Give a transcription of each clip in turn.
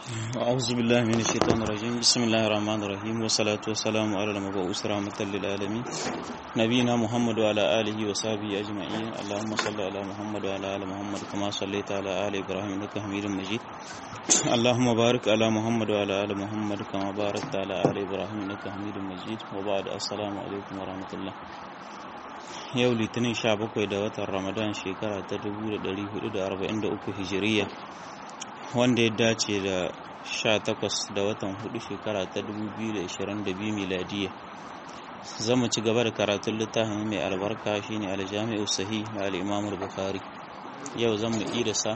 أعوذ بالله من الشيطان الرجيم بسم الله الرحمن الرحيم والصلاة والسلام على المبعوث رحمة للعالمين نبينا محمد وعلى آله وصحبه أجمعين اللهم صل على محمد وعلى آل محمد كما صليت على آل إبراهيم إنك حميد مجيد اللهم بارك على محمد وعلى آل محمد كما باركت على آل إبراهيم إنك حميد مجيد وبعد السلام عليكم ورحمة الله yau litinin 17 da watan ramadan shekara ta 1443 hijiriya wanda ya dace da 18 da watan 4 shekara ta 2022 miladiya za mu ci gaba da karatun littafin mai albarka shine aljami'u sahih na al-imam bukhari yau zan mu irisa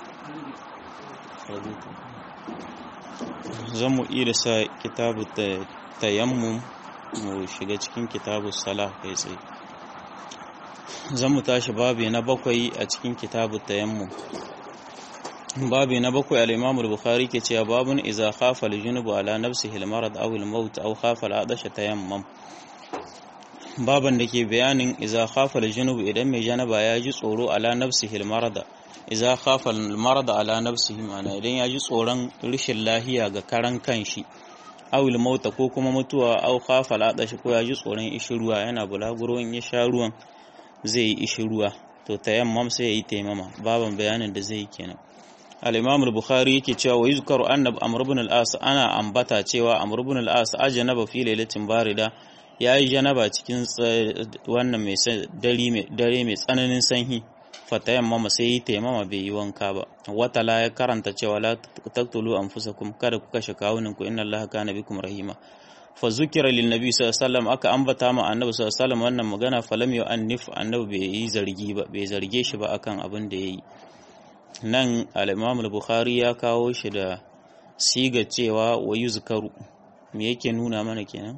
zan mu irisa kitabu tayammum mu shiga cikin kitabu salah kai tsaye zan mu tashi babi na bakwai a cikin kitabu tayammum babi na bakwai al-Imam al-Bukhari ke cewa babun idza khafa al-junub ala nafsihi al-marad aw al-maut aw khafa al-adasha tayammum baban da ke bayanin idza khafa al-junub idan mai janaba ya ji tsoro ala nafsihi al-marad idza khafa al-marad ala nafsihi mana idan ya ji tsoron rishin lahiya ga karan kanshi aw al-maut ko kuma mutuwa aw khafa al-adasha ko ya ji tsoron ishi ruwa yana bulaguro in ya sha ruwan zai yi ishi ruwa to tayammum sai ya yi taimama baban bayanin da zai yi kenan al-imam al-bukhari yake cewa wa yuzkaru anna amr ibn al-as ana ambata cewa amr ibn al-as ajanaba fi lailatin barida yayi janaba cikin wannan mai dare mai dare mai tsananin sanyi fatayammama sai yi taimama bai yi wanka ba wata la ya karanta cewa la taqtulu anfusakum kada ku kashe kawunan ku inna allaha kana bikum rahima fa zukira lin nabi sallallahu alaihi wasallam aka ambata ma annabi sallallahu alaihi wasallam wannan magana falam yu'annif annabi bai yi zargi ba bai zarge shi ba akan abin da yayi nan al-imam al-bukhari ya kawo shi da siga cewa wa yuzkaru me yake nuna mana kenan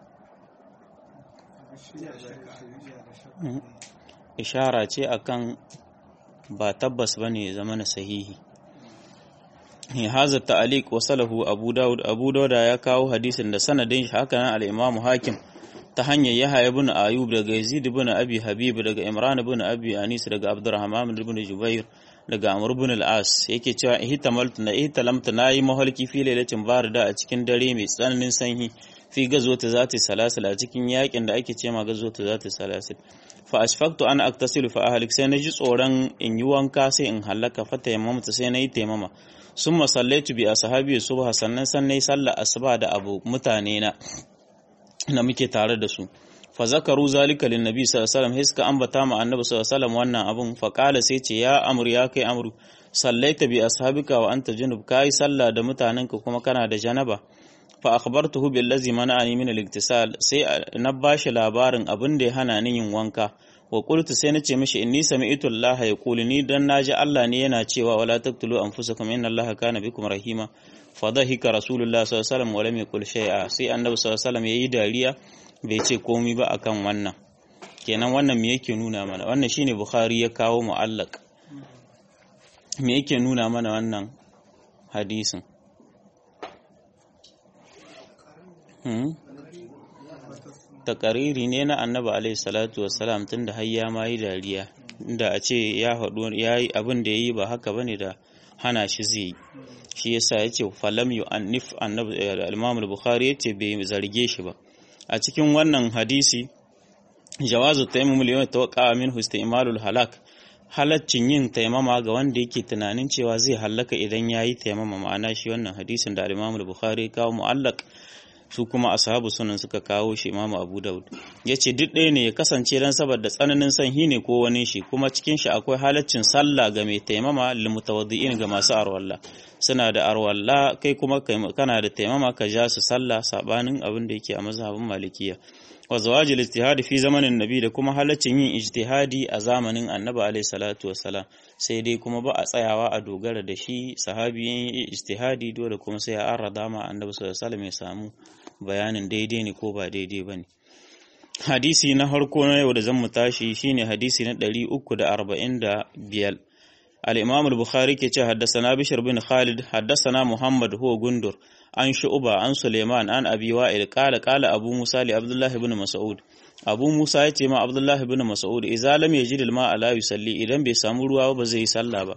ishara ce akan ba tabbas bane zama na sahihi haza ta'aliq wasalahu abu daud abu dauda ya kawo hadisin da sanadin shi haka nan al-imam hakim ta hanyar yahya ibn ayub daga yazid ibn abi habib daga imran ibn abi anis daga abdurrahman ibn jubair daga amr ibn al-as yake cewa ihtamaltu na ihtalamtu nayi mahalki fi lailatin barida a cikin dare mai tsananin sanyi fi gazwata zati salasil a cikin yakin da ake cewa gazwata zati salasil fa ashfaqtu an aktasilu fa ahlik sai naji tsoron in yi wanka sai in halaka fa tayammamta sai nayi taimama summa sallaitu bi ashabi subha sannan san nayi sallar asuba da abu mutane na na muke tare da su fa zakaru zalika lin nabi sallallahu alaihi wasallam hiska ambata ma annabi sallallahu alaihi wasallam wannan abun fa qala sai ce ya amru ya kai amru sallaita bi ashabika wa anta junub kai sallah da mutanenka kuma kana da janaba fa akhbartuhu billazi mana'ani min al-iktisal sai na bashi labarin abin da ya hana ni yin wanka wa qultu sai nace mishi inni sami'tu Allah yaqulu ni dan naji Allah ne yana cewa wala taqtulu anfusakum inna Allah kana bikum rahima fa dhahika rasulullah sallallahu alaihi wasallam wa lam yaqul shay'a sai annabi sallallahu alaihi wasallam yayi dariya bai ce komai ba akan wannan kenan wannan me yake nuna mana wannan shine bukhari ya kawo mu'allaq me yake nuna mana wannan hadisin takariri ne na annabi alaihi salatu wassalam tun da har ya ma yi dariya da a ce ya haɗu ya yi abin da ya yi ba haka bane da hana shi zai yi shi yasa ya ce falam yu annif annabi al-imam al-bukhari yace bai zarge shi ba a cikin wannan hadisi jawazu tayammum liman tawaqqa min istimalul halak halaccin yin taimama ga wanda yake tunanin cewa zai hallaka idan yayi taimama ma'ana shi wannan hadisin da al-imam al-bukhari kawo mu'allaq su kuma ashabu sunan suka kawo shi imamu abu daud ya ce duk ɗaya ne ya kasance don saboda tsananin sanyi ne ko wani shi kuma cikin shi akwai halaccin sallah ga mai taimama limutawaddi'in ga masu arwalla suna da arwalla kai kuma kana da taimama ka ja su sallah sabanin abin da yake a mazhabin malikiya wa zawajil ijtihadi fi zamanin nabi da kuma halaccin yin ijtihadi a zamanin annabi alaihi salatu wassalam sai dai kuma ba a tsayawa a dogara da shi sahabi yin ijtihadi dole kuma sai a arrada ma annabi sallallahu alaihi wasallam ya samu bayanin daidai ne ko ba daidai bane hadisi na harko na yau da zan mu tashi shine hadisi na 345 al-imam al-bukhari ke ce haddasa bishr bin khalid haddasa muhammad huwa gundur an shu'uba an suleiman an abi wa'il qala qala abu musa li abdullah ibn mas'ud abu musa ya ce ma abdullah ibn mas'ud idza lam yajid al-ma'a la yusalli idan bai samu ruwa ba zai yi sallah ba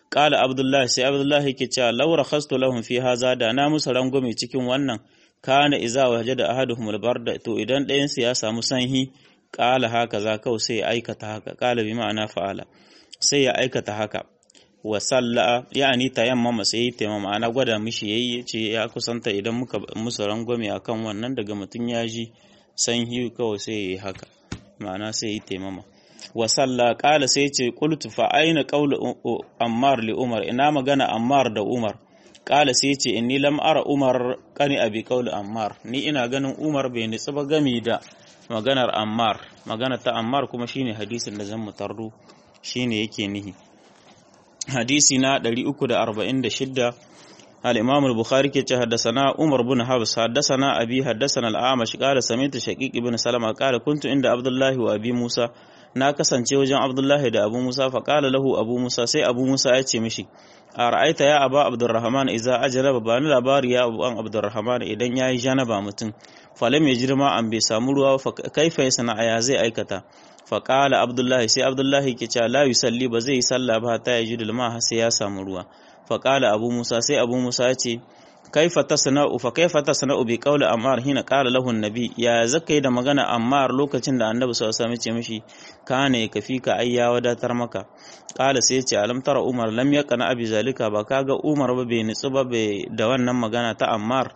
qala abdullahi sai abdullahi yake cewa law rakhastu lahum fi haza da na musu rangwame cikin wannan kana iza wajada ahaduhum albarda to idan ɗayan su ya samu sanhi qala haka za kawai sai ya aikata haka qala bi ma'ana fa'ala sai ya aikata haka wa salla yani tayammama sai yi tayammama ana gwada mishi yayi ce ya kusanta idan muka musu rangwame akan wannan daga mutun ya ji sanhi kawai sai yayi haka ma'ana sai yi tayammama wa salla qala sai ce qultu fa aina qawlu ammar li umar ina magana ammar da umar qala sai ce inni lam ara umar qani abi qawlu ammar ni ina ganin umar bai nitsi ba gami da maganar ammar magana ta ammar kuma shine hadisin da zan mutarru shine yake nihi hadisi na 346 al-imam al-bukhari ke ce haddathana umar bin habs haddathana abi haddathana al-amash qala sami'tu shaqiq ibn salama qala kuntu inda abdullahi wa abi musa na kasance wajen abdullahi da abu musa fa qala lahu abu musa sai abu musa ya ce mishi a ra'aita ya aba abdurrahman idza ajraba ba ni labari ya abu an abdurrahman idan yayi janaba mutum falam ya jirma an bai samu ruwa fa kaifa ya sana'a ya zai aikata fa qala abdullahi sai abdullahi ke cewa la yusalli ba zai yi sallah ba ta yaji dulma sai ya samu ruwa fa qala abu musa sai abu musa ya ce kaifa tasna'u fa kaifa tasna'u bi qawli ammar hina qala lahu an-nabi ya zakai da magana ammar lokacin da annabi sallallahu alaihi wasallam ya ce mishi kana kafika ai ya wadatar maka qala sai ya ce alam tara umar lam yaqna abi zalika ba kaga umar ba bai nitsu ba bai da wannan magana ta ammar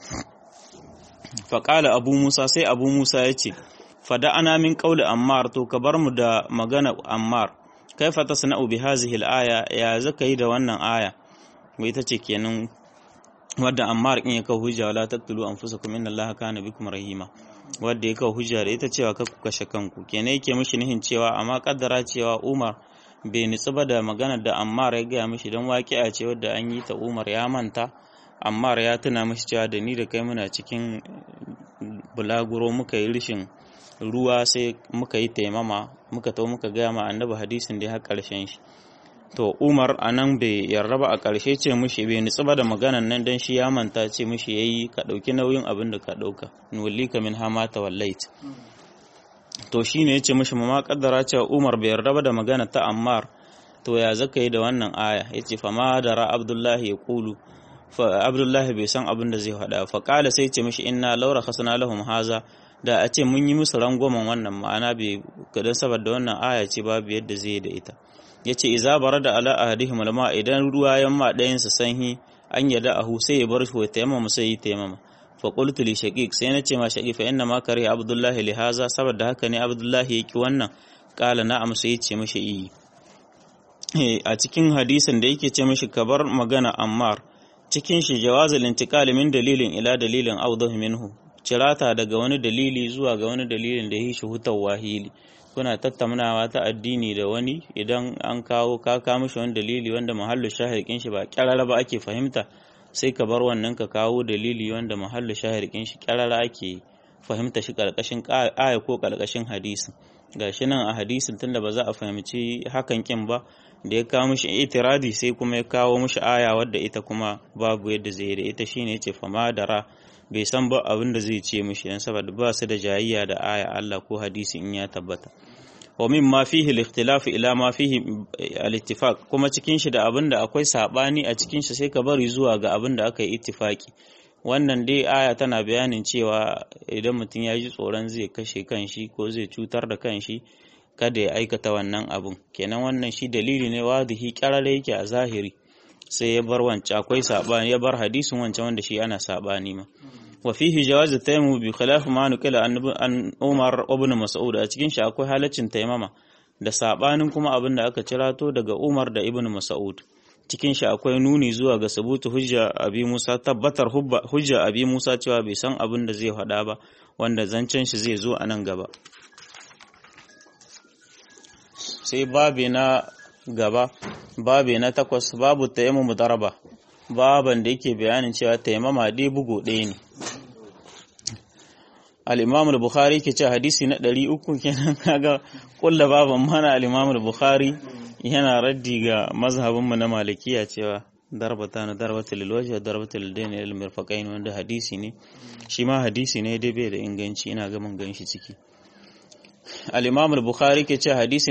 fa qala abu musa sai abu musa ya ce fada ana min qawli ammar to ka bar mu da magana ammar kaifa tasna'u bi hadhihi al-aya ya zakai da wannan aya wai ita ce kenan wadda ammar in ya kawo hujja wala taqtulu anfusakum inna allaha kana bikum rahima wadda ya kawo hujja da ita cewa ka ku kashe kanku kenan yake mishi nihin cewa amma kaddara cewa Umar bai nitsu ba da magana da Ammar ya gaya mishi don waƙi'a ce wadda an yi ta Umar ya manta Ammar ya tuna mishi cewa da ni da kai muna cikin bulaguro muka yi rishin ruwa sai muka yi taimama muka to muka gaya ma annabi hadisin da ya ƙarshen shi to umar a nan bai yarda ba a ƙarshe ce mushi bai nutsu ba da maganan nan don shi ya manta ce mushi ya yi ka ɗauki nauyin abin da ka ɗauka nuwalli ka min hama ta wallait to shi ne ya ce mushi ma kaddara cewa umar bai yarda ba da magana ta ammar to ya zaka yi da wannan aya ya ce fama da ra abdullahi ya kulu abdullahi bai san abin da zai faɗa fa ƙala sai ce mushi inna laura hasana lahum haza da a ce mun yi musu rangwamen wannan ma'ana bai gadan saboda wannan aya ce babu yadda zai yi da ita ya ce iza bara da ala ahadihim alma idan ruwa yamma ɗayan sa sanhi an yada ahu sai ya bar shi wa tayammama sai yi tayammama fa qultu li shaqiq sai na ce ma shaqiq fa inna ma kare abdullahi li haza saboda haka ne abdullahi yaki wannan kala na'am sai ya ce mishi yi a cikin hadisin da yake ce mishi kabar magana ammar cikin shi jawazul intiqal min dalilin ila dalilin awdahu minhu cirata daga wani dalili zuwa ga wani dalilin da yi shi hutar wahili kuna tattaunawa ta addini da wani idan an kawo ka kawo mishi wani dalili wanda mahallu shahirkin shi ba kyarara ba ake fahimta sai ka bar wannan ka kawo dalili wanda mahallu shahirkin shi kyarara ake fahimta shi karkashin aya ko karkashin hadisi gashi nan a hadisin tunda ba za a fahimci hakan kin ba da ya kawo mishi itiradi sai kuma ya kawo mishi aya wadda ita kuma babu yadda zai da ita shine yace fama dara bai san ba abin da zai ce mishi dan saboda ba su da jayayya da aya Allah ko hadisi in ya tabbata wa min ma fihi al-ikhtilaf ila ma fihi al-ittifaq kuma cikin shi da abin da akwai sabani a cikin shi sai ka bari zuwa ga abin da aka yi ittifaki wannan dai aya tana bayanin cewa idan mutum ya ji tsoron zai kashe kanshi ko zai cutar da kanshi kada ya aikata wannan abun kenan wannan shi dalili ne wadihi kyarare yake a zahiri sai ya bar wancan akwai sabani ya bar hadisin wancan wanda shi ana sabani ma wa fihi jawazu tayammu bi khilaf ma nukila an Umar ibn Mas'ud a cikin shi akwai halaccin taimama da sabanin kuma abin da aka cirato daga Umar da Ibn Mas'ud cikin shi akwai nuni zuwa ga sabutu hujja abi Musa tabbatar hujja abi Musa cewa bai san abin da zai faɗa ba wanda zancen shi zai zo a nan gaba sai babi na gaba babi na takwas babu tayammu daraba baban da yake bayanin cewa taimama dai bugu ɗaya ne al-imam al-bukhari ke ce hadisi na 300 kenan kaga kulla baban mana al-imam al-bukhari yana raddi ga mazhabin mu na malikiya cewa darbata na darbatul lilwajhi darbatul dayn lil mirfaqain wanda hadisi ne shi ma hadisi ne dai bai da inganci ina ga mun ganshi ciki الإمام البخاري كي حديث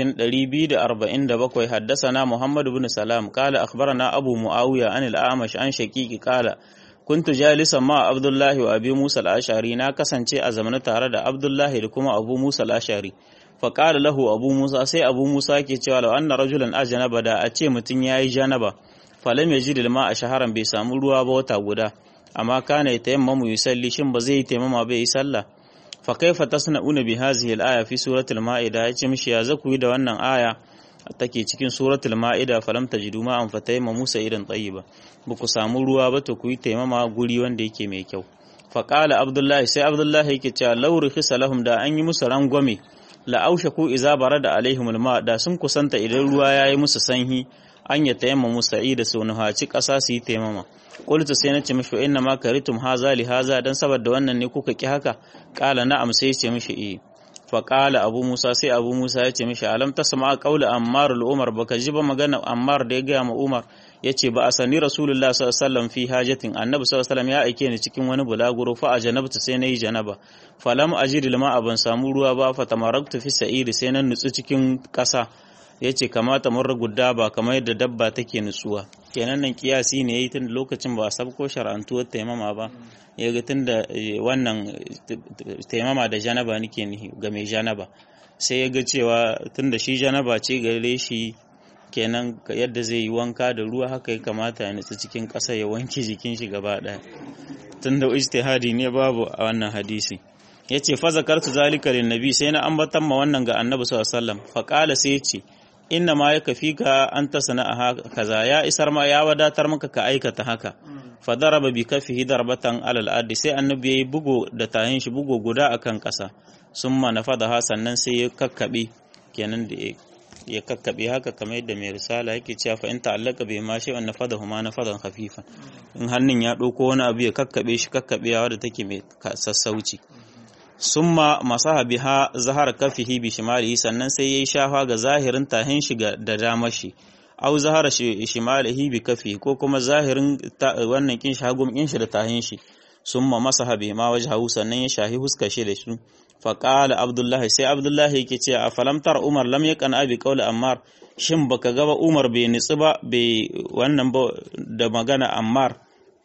247 حدثنا محمد بن سلام قال أخبرنا أبو معاوية عن الأعمش عن شقيق قال كنت جالسا مع عبد الله وأبي موسى الأشعري نا kasance a zamana tare da Abdullahi da kuma Abu Musa al-Ash'ari fa qala lahu Abu Musa sai Abu Musa ke cewa law anna rajulan ajnaba da a ce mutun yayi janaba falam yajid al-ma a shaharan bai samu ruwa ba wata guda amma kana yatayammamu yusalli shin ba zai yi taimama bai yi sallah fa kaifa tasna'una bi hadhihi al-aya fi suratul ma'ida yace mishi ya zaku yi da wannan aya take cikin suratul ma'ida falam tajidu ma an fatayma musa idan tayyiba ba ku samu ruwa ba to ku yi taimama guri wanda yake mai kyau fa qala abdullahi sai abdullahi yake cewa law rukhisa lahum da an yi musu rangwame la aushaku iza barada alaihim alma da sun kusanta idan ruwa yayi musu sanhi an ya tayamma musa'i da su nuhaci ƙasa su yi taimama qultu sai nace mishi inna ma karitum haza li haza dan saboda wannan ne kuka ki haka qala na'am sai ce mishi eh fa qala abu musa sai abu musa ya ce mishi alam tasma qawla ammar al-umar baka ji ba magana ammar da ya ga ma umar yace ba asani rasulullah sallallahu alaihi wasallam fi hajatin annabi sallallahu alaihi wasallam ya aike ni cikin wani bulaguro fa ajanabtu sai nayi janaba falam ajid lima ban samu ruwa ba fa tamaraktu fi sa'iri sai nan nutsu cikin ƙasa ya ce kamata mun ragudda ba kamar yadda dabba take nutsuwa kenan nan kiyasi ne yayi tun lokacin ba a sabko shar'antuwar taimama ba ya ga tun da wannan taimama da janaba nake ni ga mai janaba sai ya ga cewa tun da shi janaba ce gare shi kenan yadda zai yi wanka da ruwa haka ya kamata ya nutsu cikin ƙasa ya wanke jikin shi gaba ɗaya tun da ijtihadi ne babu a wannan hadisi ya ce fa zakartu zalika lin nabi sai na ambatan ma wannan ga annabi sallallahu alaihi wasallam fa qala sai ya ce inna ma yaka fika an ta sana'a kaza ya isar ma ya wadatar maka ka aikata haka fa daraba bi kafihi darbatan alal ardi sai annabi yayi bugo da tahin shi bugo guda akan kasa summa nafadaha sannan sai ya kakkabe kenan da ya kakkabe haka kamar yadda mai risala yake cewa fa in ta'allaka bi ma shay'un nafadahu ma nafadan khafifa in hannun ya dauko wani abu ya kakkabe shi kakkabewa da take mai sassauci summa masaha biha zahar kafihi bi shimalihi sannan sai yayi shafa ga zahirin tahin shi da damar shi au zahara shimalihi bi kafi ko kuma zahirin wannan kin shi hagum kin shi da tahin shi summa masaha bi ma wajhahu sannan ya shahi huska shi da shi fa qala abdullahi sai abdullahi yake ce a falamtar umar lam yakan abi qawli ammar shin baka ga ba umar bai nitsi ba bai wannan ba da magana ammar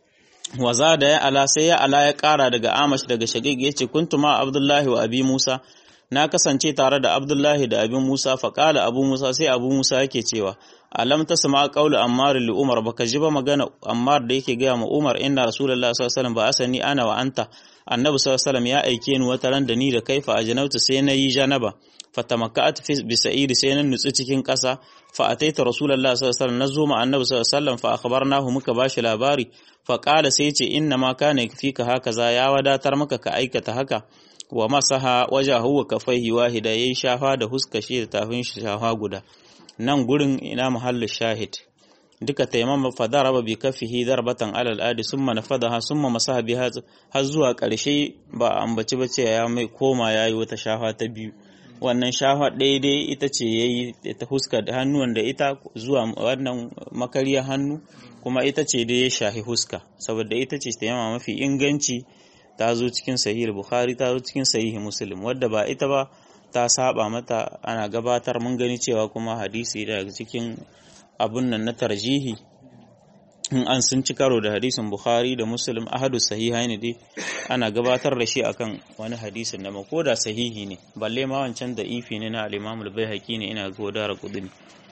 waza da ya ala sai ya ala ya kara daga amash daga shagig ya ce kuntu ma abdullahi wa abi musa na kasance tare da abdullahi da abin musa faƙala abu musa sai abu musa yake cewa alam ta sama ƙaulu ammar li umar baka ji ba magana ammar da yake gaya ma umar inna rasulullahi sallallahu alaihi wasallam ba asani ana wa anta annabi sallallahu alaihi wasallam ya aike ni wata ran da ni da kai fa ajanautu sai na yi janaba fatamakka'at fi bisa'iri sai na nutsu cikin ƙasa fa ataita rasulullahi sallallahu alaihi wasallam nazo ma annabi sallallahu alaihi wasallam fa akhbarnahu muka bashi labari fa qala sai ce inna ma kana fika hakaza ya wadatar maka ka aikata haka wa masaha wajahu wa kafaihi wahida yayi shafa da huska shi da tafin shi shafa guda nan gurin ina muhallin shahid duka taimama fa daraba bi kafihi darbatan alal adi summa nafadaha summa masaha biha har zuwa ƙarshe ba ambaci ba ce ya mai koma yayi wata shafa ta biyu wannan shafa daidai ita ce yayi ta huska da hannuwan da ita zuwa wannan makariyar hannu kuma ita ce da ya shahi huska saboda ita ce taimama mafi inganci ta zo cikin sahih bukhari ta zo cikin sahih muslim wadda ba ita ba ta saba mata ana gabatar mun gani cewa kuma hadisi daga cikin abun nan na tarjihi in an sun ci karo da hadisin bukhari da muslim ahadu sahihaini dai ana gabatar da shi akan wani hadisin da ko da sahihi ne balle ma wancan da ifi ne na al-imam al-baihaqi ne ina godara kudin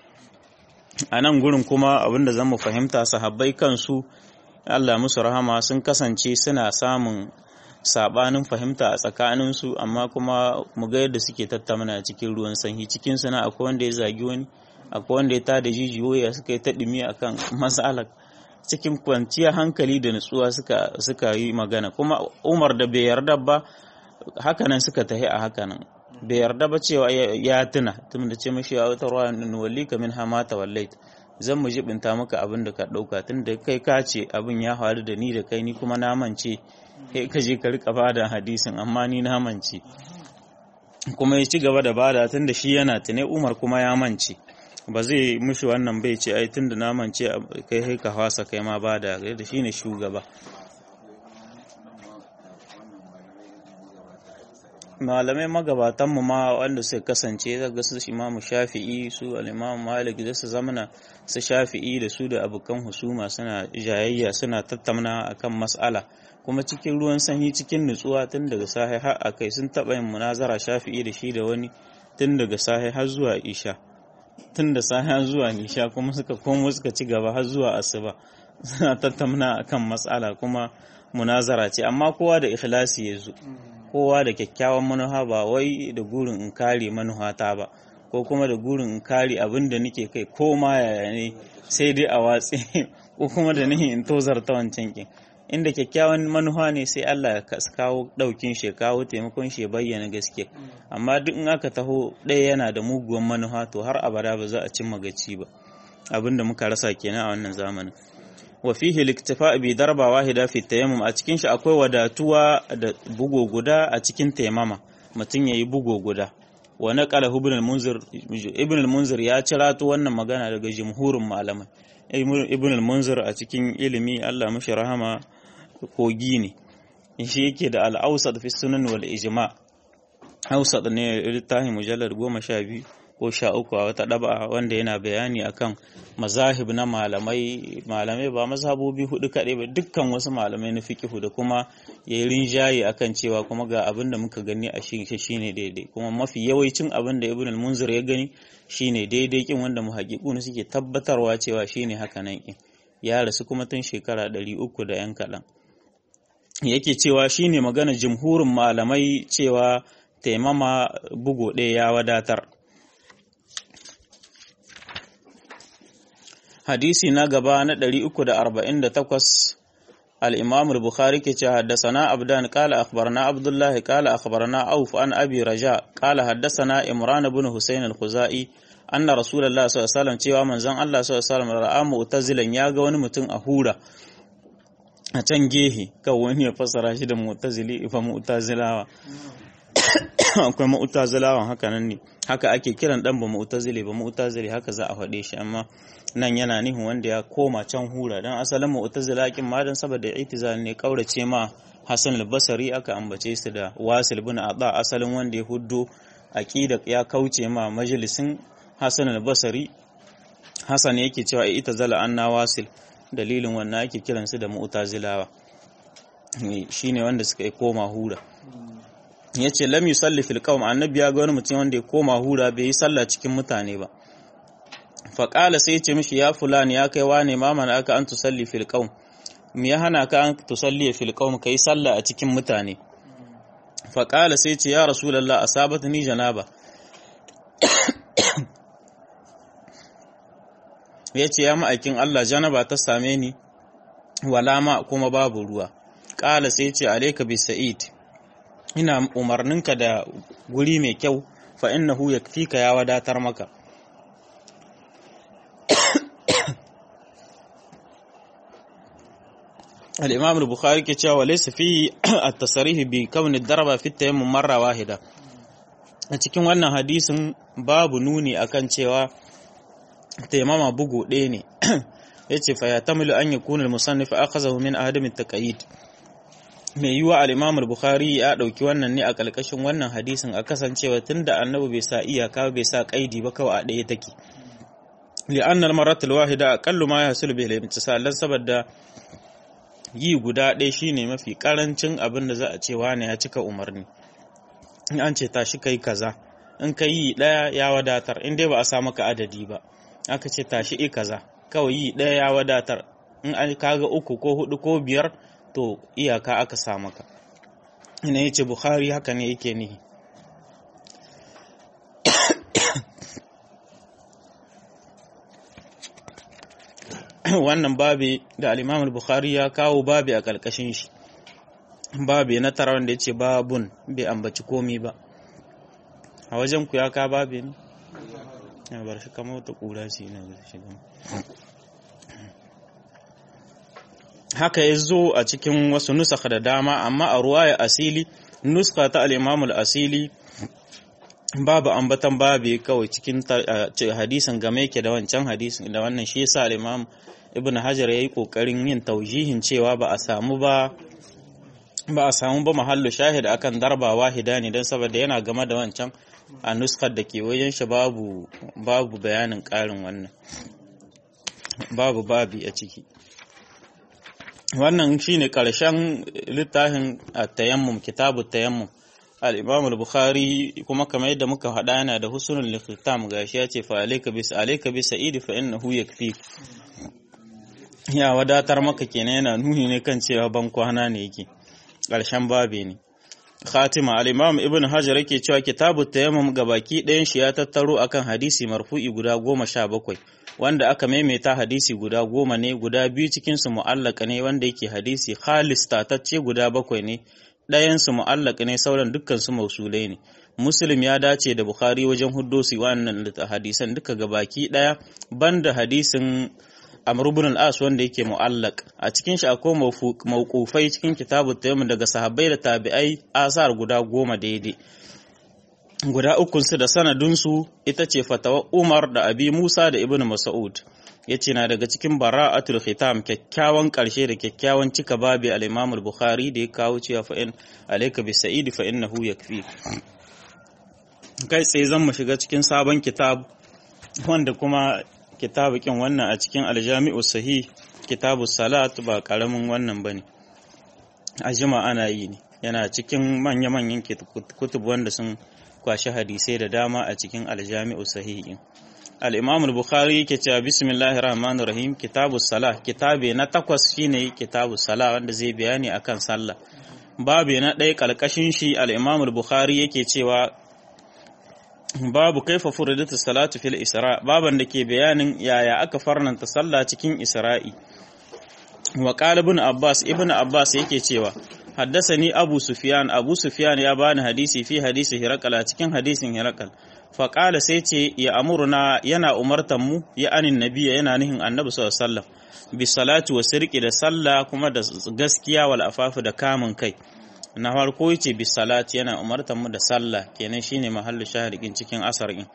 a nan gurin kuma abinda zan mu fahimta sahabbai kansu Allah musu rahama sun kasance suna samun sabanin fahimta a tsakaninsu amma kuma mu ga yadda suke tattauna cikin ruwan sanyi cikin suna akwai wanda ya zagi wani akwai wanda ya tada jijiyoyi suka yi ta dumi akan matsalar cikin kwanciyar hankali da nutsuwa suka suka yi magana kuma Umar da bai yarda ba hakanan suka tahi a hakanan bai yarda ba cewa ya tuna tun da ce mashi ya wata ruwa nuwalli ka min hamata wallait zan mu jibinta maka abin da ka dauka tun da kai ka ce abin ya faru da ni da kai ni kuma na mance kai ka je ka rika bada hadisin amma ni na mance kuma ya ci gaba da bada tun da shi yana tune Umar kuma ya mance ba zai mushi wannan bai ce ai tun da na mance kai kai ka fasa kai ma bada da shine shugaba malamai magabatanmu ma wanda suka kasance daga su imamu shafi'i su al'imamu malik da su zamana su shafi'i da su da abokan husuma suna jayayya suna tattauna akan mas'ala kuma cikin ruwan sanyi cikin nutsuwa tun daga sahi har a kai sun taɓa yin munazara shafi'i da shi da wani tun daga sahi har zuwa isha tun da sahi har zuwa isha kuma suka komo suka ci gaba har zuwa asuba suna tattauna akan mas'ala kuma munazara ce amma kowa da ikhlasi ya zo kowa da kyakkyawan manuha ba wai da gurin in kare manuhata ba ko kuma da gurin in kare abin da nake kai ko ma yaya ne sai dai a watsi ko kuma da nihin in tozarta wancan kin inda kyakkyawan manuha ne sai Allah ya kawo daukin shi kawo taimakon shi ya bayyana gaske amma duk in aka taho ɗaya yana da muguwan manuha to har abada ba za a cimma gaci ba abinda muka rasa kenan a wannan zamanin wa fihi liktifa bi darba wahida fi tayammum a cikin shi akwai wadatuwa da bugo guda a cikin tayammama mutum yayi bugo guda wa naqala ibn al-munzir ibn al-munzir ya cirato wannan magana daga jumhurin malamai ibn al-munzir a cikin ilimi Allah mashi rahama kogi ne shi yake da al-awsat fi sunan wal ijma awsat ne littafin mujallad 12 ko sha uku a wata ɗaba wanda yana bayani akan mazahib na malamai malamai ba mazhabobi hudu kaɗai ba dukkan wasu malamai na fikihu da kuma ya yi rinjaye akan cewa kuma ga abin da muka gani a shi shine daidai kuma mafi yawancin abin da ibn al-munzir ya gani shine daidai kin wanda muhaqqiquna suke tabbatarwa cewa shine haka nan kin ya rasu kuma tun shekara ɗari uku da yan kaɗan yake cewa shine magana jumhurin malamai cewa taimama bugo ɗaya ya wadatar hadisi na gaba na 348 al-imam al-bukhari ke ce haddasana abdan qala akhbarana abdullah qala akhbarana auf an abi raja qala haddasana imran ibn husayn al-khuzai anna rasulullah sallallahu alaihi wasallam cewa manzon Allah sallallahu alaihi wasallam ra'a mu'tazilan ya ga wani mutum a hura a can gehe kan wani ya fassara shi da mu'tazili fa mu'tazilawa akwai mu'tazilawan haka nan ne haka ake kiran dan ba mu'tazili ba mu'tazili haka za a faɗe shi amma nan yana nihin wanda ya koma can hura dan asalin mu'tazila kin ma dan saboda itizal ne kaurace ma Hassan al-Basri aka ambace su da Wasil bin Adha asalin wanda ya huddo aqida ya kauce ma majalisin Hassan al-Basri Hassan yake cewa itazala anna Wasil dalilin wannan ake kiransu da mu'tazilawa shine wanda suka koma hura ya ce lam yusalli fil qawm annabi ya ga wani mutum wanda ya koma hura bai yi sallah cikin mutane ba fa qala sai ya ce mishi ya fulani ya kai wane ma mana aka an tusalli fil qawm me ya hana ka an tusalli fil qawm kai sallah a cikin mutane fa qala sai ya ce ya rasulullah asabatni janaba ya ce ya ma'aikin Allah janaba ta same ni wala ma kuma babu ruwa qala sai ya ce alayka bi sa'id ina umarninka da guri mai kyau fa innahu yakfika ya wadatar maka al-imam al-bukhari ke cewa laysa fi at-tasrih bi kawn ad-darba fi tayammum marra wahida a cikin wannan hadisin babu nuni akan cewa tayammama bugu ɗaya ne yace fa yatamilu an yakuna al-musannif akhazahu min adam at-taqayid mai yiwa al-Imam al-Bukhari ya dauki wannan ne a kalkashin wannan hadisin a kasancewa tunda annabi bai sa iyaka bai sa kaidi ba kawai a ɗaya take li'anna al-marat al-wahida aqallu ma yahsul bihi al-imtisal saboda yi guda ɗaya shine mafi karancin abin da za a ce wani ya cika umarni in an ce tashi kai kaza in ka yi ɗaya ya wadatar in dai ba a sa maka adadi ba aka ce tashi i kaza kawai yi ɗaya ya wadatar in an kaga uku ko hudu ko biyar to iyaka aka sa maka ina yace bukhari haka ne yake nihi wannan babi da al-imam al-bukhari ya kawo babi a kalkashin shi babi na tara wanda yace babun bai ambaci komi ba a wajen ku ya ka babi ne ya bar shi kamar wata kura shi ina da shi haka ya zo a cikin wasu nusaka da dama amma a ruwaya asili nuska ta al'imamul asili babu ambatan babu kawai cikin hadisin game yake da wancan hadisin da wannan shi yasa al'imam ibn hajar ya yi ƙoƙarin yin taujihin cewa ba a samu ba ba a samu ba mahallu shahid akan darba wahida ne don saboda yana game da wancan a nuskar da ke wajen shi babu babu bayanin ƙarin wannan babu babi a ciki wannan shine ƙarshen littafin tayammum kitabu tayammum al-imam al-bukhari kuma kamar yadda muka faɗa yana da husnul liqitam gashi ya ce fa alayka bis alayka bis sa'id fa innahu yakfi ya wadatar maka kenan yana nuni ne kan cewa ban kwana ne yake ƙarshen babe ne khatima al-imam ibn hajar yake cewa kitabu tayammum gabaki ɗayan shi ya tattaro akan hadisi marfu'i guda goma sha bakwai wanda aka maimaita hadisi guda goma ne guda biyu cikin su mu'allaka ne wanda yake hadisi khalis tatacce guda bakwai ne ɗayan su mu'allaka ne sauran dukkan su mausulai ne muslim ya dace da bukhari wajen huddosi wannan hadisan duka gabaki ɗaya banda hadisin Amr ibn al-As wanda yake mu'allaq a cikin shi akwai mawqufai cikin kitabu tayammum daga sahabbai da tabi'ai asar guda goma daidai guda ukun su da sanadun su ita ce fatawa Umar da Abi Musa da Ibn Mas'ud yace na daga cikin bara'atul khitam kyakkyawan karshe da kyakkyawan cika babi al-Imam al-Bukhari da ya kawo cewa fa in alayka bi sa'id fa innahu yakfi kai sai zan mu shiga cikin sabon kitab wanda kuma kitabu kin wannan a cikin aljami'u sahih kitabu salat ba karamin wannan bane a jima ana yi ne yana cikin manya-manyan kutub wanda sun kwashi hadisai da dama a cikin aljami'u sahih al-imam al-bukhari yake cewa bismillahir rahmanir rahim kitabu salah kitabe na takwas shine kitabu salah wanda zai bayani akan sallah babu na ɗaya kalkashin shi al-imam al-bukhari yake cewa babu kaifa furidatu salatu fil isra baban da ke bayanin yaya aka farnanta sallah cikin isra'i wa qala ibn abbas ibn abbas yake cewa haddasani abu sufyan abu sufyan ya bani hadisi fi hadisi hirakal cikin hadisin hirakal fa qala sai ce ya amurna yana umartan mu ya anin nabiyya yana nihin annabi sallallahu alaihi wasallam bi salatu wa sirqi da sallah kuma da gaskiya wal afafu da kamun kai na farko yace bi salati yana umartar mu da sallah kenan shine mahallu shahidin cikin asarin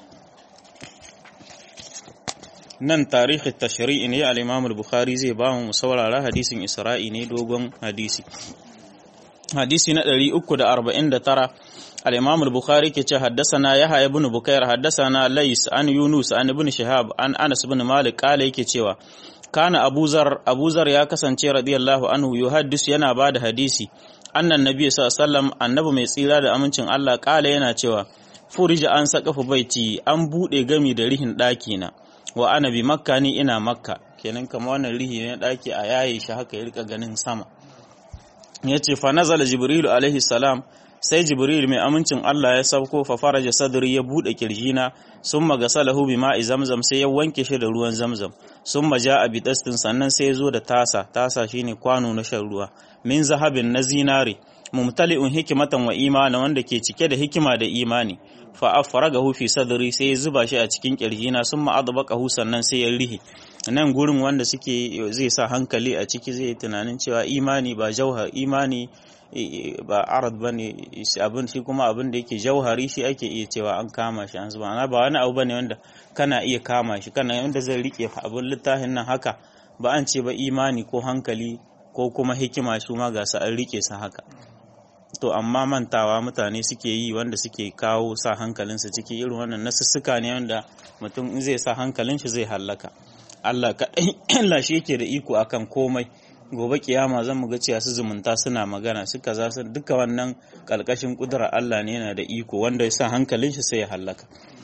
nan tarihi tashri'i ne al-Imam al-Bukhari zai ba mu saurara hadisin Isra'i ne dogon hadisi hadisi na 349 al-Imam al-Bukhari ke ce haddathana Yahya ibn Bukair haddathana Lais an Yunus an ibn Shihab an Anas ibn Malik kala yake cewa kana Abuzar Abuzar ya kasance radiyallahu anhu yuhaddis yana bada hadisi annan nabi sallallahu annabi mai tsira da amincin Allah kala yana cewa furija an sakafa baiti an bude gami da rihin daki na wa ana bi makka ni ina makka kenan kamar wannan rihi ne daki a yaye shi haka ya rika ganin sama yace fa nazala jibril alaihi salam sai jibril mai amincin Allah ya sauko fa faraja sadri ya bude kirjina summa gasalahu bima'i zamzam sai ya wanke shi da ruwan zamzam summa ja'a bi dastin sannan sai ya zo da tasa tasa shine kwano na shan ruwa min zahabin na zinare mumtali'un hikimatan wa imana wanda ke cike da hikima da imani fa afragahu fi sadri sai ya zuba shi a cikin kirjina summa adbaqahu sannan sai ya rihi nan gurin wanda suke zai sa hankali a ciki zai tunanin cewa imani ba jauhar imani ba arad bane abin shi kuma abin da yake jauhari shi ake iya cewa an kama shi an zuba ba wani abu bane wanda kana iya kama shi kana wanda zai rike abin littafin nan haka ba an ce ba imani ko hankali ko kuma hikima su ma ga su an rike su haka to amma mantawa mutane suke yi wanda suke kawo sa hankalinsa ciki irin wannan nasussuka ne wanda mutum in zai sa hankalin shi zai hallaka Allah kaɗai Allah shi yake da iko akan komai gobe kiyama zan mu ga cewa su zumunta suna magana suka za su duka wannan kalkashin kudura Allah ne yana da iko wanda ya sa hankalin shi sai ya hallaka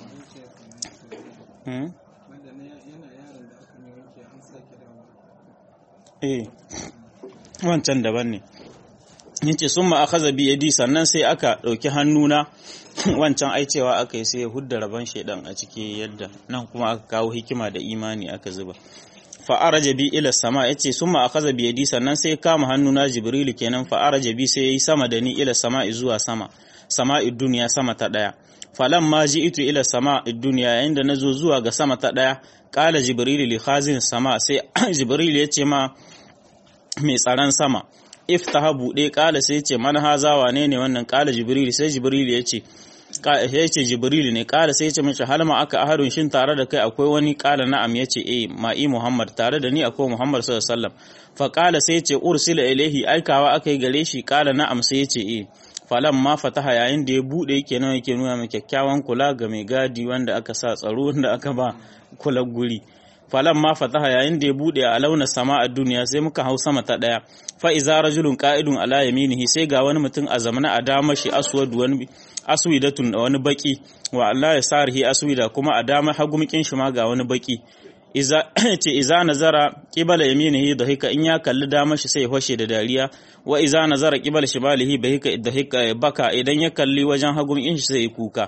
eh wancan daban ne yace sun ma akaza bi yadi sannan sai aka ɗauki hannuna wancan ai cewa aka yi sai ya hudda rabon shaidan a ciki yadda nan kuma aka kawo hikima da imani aka zuba fa'araja bi ila sama yace summa akaza bi yadi sannan sai kama hannuna jibrilu kenan fa'araja bi sai yayi sama da ni ila sama zuwa sama sama'i duniya sama ta daya falan ma ji'tu ila sama'i duniya yayin da nazo zuwa ga sama ta daya qala jibrilu li khazin sama sai jibrilu yace ma mai tsaron sama iftaha bude qala sai yace man haza wane ne wannan qala jibrilu sai jibrilu yace ya ce jibril ne kala sai ya ce mace halma aka ahadun shin tare da kai akwai wani kala na'am ya ce eh ma'i muhammad tare da ni akwai muhammad sallallahu alaihi wasallam fa kala sai ya ce ursila ilaihi aikawa aka yi gare shi kala na'am sai ya ce eh falan ma fataha yayin da ya bude kenan yake nuna mai kyakkyawan kula ga mai gadi wanda aka sa tsaro wanda aka ba kula guri falan ma fataha yayin da ya bude a launa sama a duniya sai muka hau sama ta daya fa iza rajulun qa'idun ala yaminihi sai ga wani mutum a zamana a dama shi aswad wani aswidatun da wani baki wa Allah ya sarhi aswida kuma a dama hagumkin shi ma ga wani baki iza ce iza nazara qibala yaminihi dahika in ya kalli dama shi sai ya fashe da dariya wa iza nazara qibala shimalihi bahika dahika baka idan ya kalli wajen hagumkin shi sai ya kuka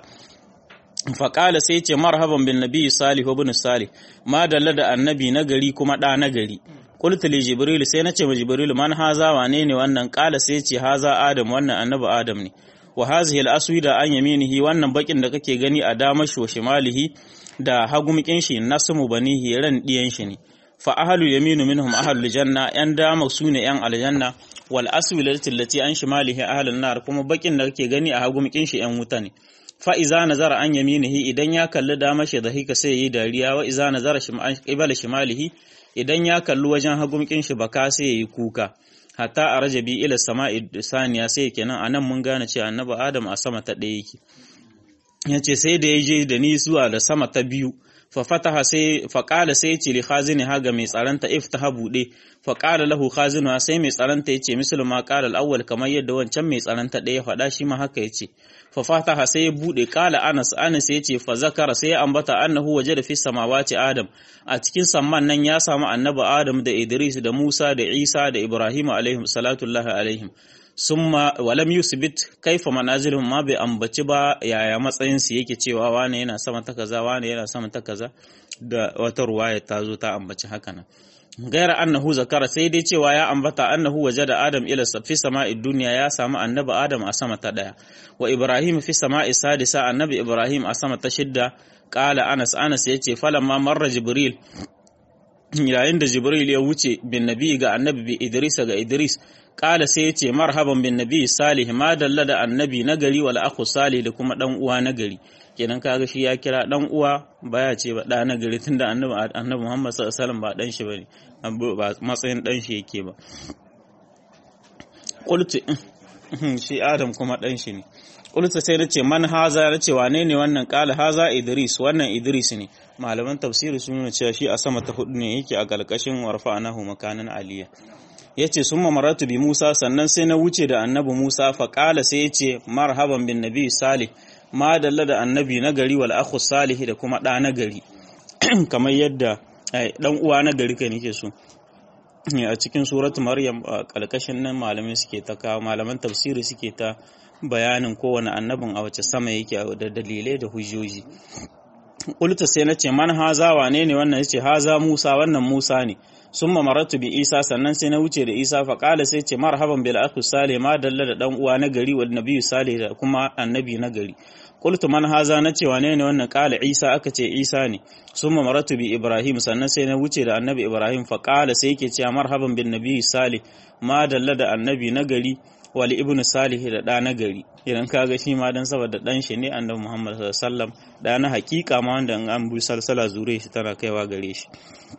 faƙala sai ce marhaban bin nabi salihu bin salih ma dalla da annabi na gari kuma ɗa na gari qultu li jibril sai nace ma jibril man haza wane ne wannan ƙala sai ce haza adam wannan annabi adam ne wa hazihi al-aswida an yaminihi wannan bakin da kake gani a damar shi wa shimalihi da hagumkin shi nasmu banihi ran diyan shi ne fa ahlul yaminu minhum ahlul janna yan dama sune yan aljanna wal aswilati allati an shimalihi ahlun nar kuma bakin da kake gani a hagumkin shi yan wuta ne fa iza nazara an yaminihi idan ya kalli dama shi da hika sai yi dariya wa iza nazara qibala shimalihi idan ya kalli wajen hagumkin shi baka sai yi kuka hatta a rajabi ila sama'i saniya sai kenan anan mun gane cewa annabi adam a sama ta ɗaya yake yace sai da ya je da ni zuwa da sama ta biyu fa fataha sai fa qala sai ce li khazini haga mai tsaranta iftaha bude fa qala lahu khazinu sai mai tsaranta yace mislu ma qala al-awwal kamar yadda wancan mai tsaranta ɗaya faɗa shi ma haka yace fa fataha sai ya bude qala anas anas yace fa zakara sai ya ambata annahu wajada fi samawati adam a cikin samman nan ya samu annabi adam da idris da musa da isa da ibrahim alaihim salatullahi alaihim summa walam yusbit kaifa manazilhum ma bai ambaci ba yaya matsayin su yake cewa wane yana sama ta kaza wane yana sama ta kaza da wata ruwaya ta zo ta ambaci haka nan gaira annahu zakara sai dai cewa ya ambata annahu wajada adam ila fi sama'i dunya ya samu annabi adam a sama ta daya wa ibrahim fi sama'i sadisa annabi ibrahim a sama ta shidda qala anas anas yace falamma marra jibril yayin da jibril ya wuce bin nabi ga annabi bi idris ga idris kala sai ya ce marhaban bin nabi salih ma dalla da annabi na gari wal akhu salih da kuma dan uwa na gari kenan kaga shi ya kira dan uwa baya ce ba da na gari tunda annabi annabi Muhammad sallallahu alaihi wasallam ba dan shi bane ba matsayin dan shi yake ba qultu shi adam kuma dan shi ne qultu sai nace man haza nace wane ne wannan kala haza idris wannan idris ne malaman tafsiri sun nuna cewa shi a sama ta hudu ne yake a galkashin warfa'anahu makanan aliyya ya ce sun mamaratu bi Musa sannan sai na wuce da annabi Musa faƙala sai ya ce marhaban bin nabi salih ma dalla da annabi na gari wal akhu salih da kuma ɗa na gari kamar yadda ɗan uwa na gari kai nake so a cikin suratu maryam a ƙalƙashin nan malamai suke ta kawo malaman tafsiri suke ta bayanin kowane annabin a wace sama yake da dalilai da hujjoji Kulta sai na ce man haza wane ne wannan yace haza Musa wannan Musa ne sun maratu bi Isa sannan sai na wuce da Isa fa kala sai ce marhaban bil akhi salih ma dalla da dan uwa na gari wal nabiyyu salih da kuma annabi na gari qultu man haza na ce wane ne wannan kala Isa aka ce Isa ne sun maratu bi Ibrahim sannan sai na wuce da annabi Ibrahim fa kala sai yake cewa marhaban bin nabiyyu salih ma dalla da annabi na gari wal ibnu salih da ɗa na gari idan kaga shi ma dan saboda dan shi ne annabi Muhammad sallallahu alaihi wasallam da na hakika ma wanda an bu salsala zure shi tana kaiwa gare shi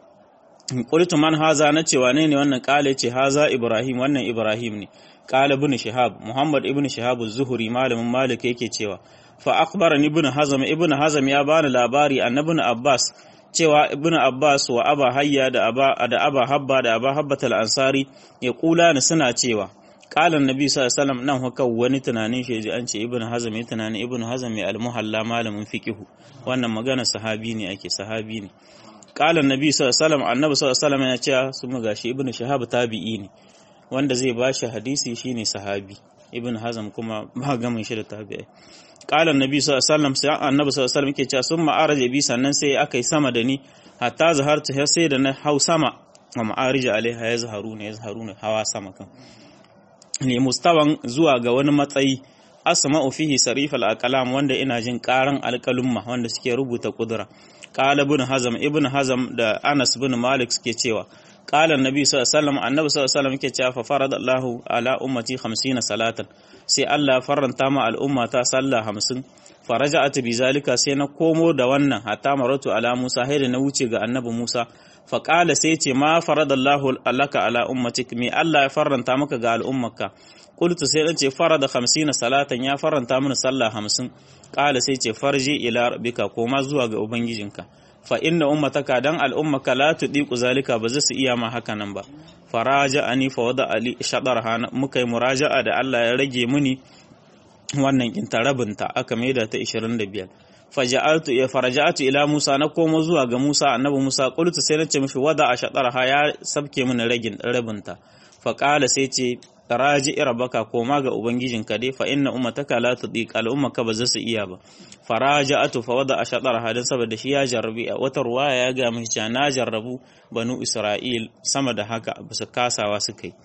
qultu man haza na cewa ne ne wannan kale ce haza ibrahim wannan ibrahim ne qala ibn shihab muhammad ibn shihab az-zuhri malamin malik yake cewa fa akhbarani ibn hazm ibn hazm ya bani labari annabi abbas cewa ibn abbas wa aba hayya da aba da aba habba da aba habbatul ansari ya kula ni suna cewa kalan nabi sallallahu alaihi wasallam nan haka wani tunanin shi ji an ce ibnu hazm ya tunanin ibnu hazm ya al-muhalla malamin fiqhu wannan magana sahabi ne ake sahabi ne kalan nabi sallallahu alaihi wasallam annabi sallallahu alaihi wasallam ya ce su mu gashi ibnu shahab tabi'i ne wanda zai bashi hadisi shine sahabi ibnu hazm kuma ba gamin shi da tabi'i kalan nabi sallallahu alaihi wasallam sai annabi sallallahu alaihi wasallam yake cewa sun ma'araja bi sannan sai akai sama da ni hatta zahartu sai da na hau sama wa ma'arija alaiha ya zaharu ne ya zaharu ne hawa sama kan ne mustawan zuwa ga wani matsayi asma'u fihi sarif al-aqlam wanda ina jin karan alƙalumma wanda suke rubuta kudura qala ibn hazm ibn hazm da anas ibn malik suke cewa qala annabi sallallahu alaihi wasallam annabi sallallahu alaihi wasallam yake cewa fa faradallahu ala ummati 50 salatan sai Allah ya faranta ma al'umma ta sallah 50 faraja'at bi zalika sai na komo da wannan hatta maratu ala Musa hayda na wuce ga annabi Musa fa qala sai ce ma faradallahu alaka ala ummatik me Allah ya faranta maka ga al'ummarka qultu sai dan ce farada 50 salatan ya faranta mini sallah 50 qala sai ce farji ila rabbika koma zuwa ga ubangijinka fa inna ummataka dan al'ummaka la tudiku zalika ba za su iya ma haka nan ba faraja ani fa wada ali shadarha muka yi muraja'a da Allah ya rage muni wannan kinta rabinta aka maida ta 25 faja'altu ya faraja'atu ila Musa na komo zuwa ga Musa annabi Musa qultu sai nace mishi wada a shadarha ya sabke mini ragin rabinta fa qala sai ce raji rabaka koma ga ubangijinka dai fa inna ummataka la tudiq al ummaka ba za su iya ba faraja'atu fa wada ashadar hadin saboda shi ya jarrabi a wata ruwaya ya ga mishi cewa na jarrabu banu isra'il sama da haka bisa kasawa suka yi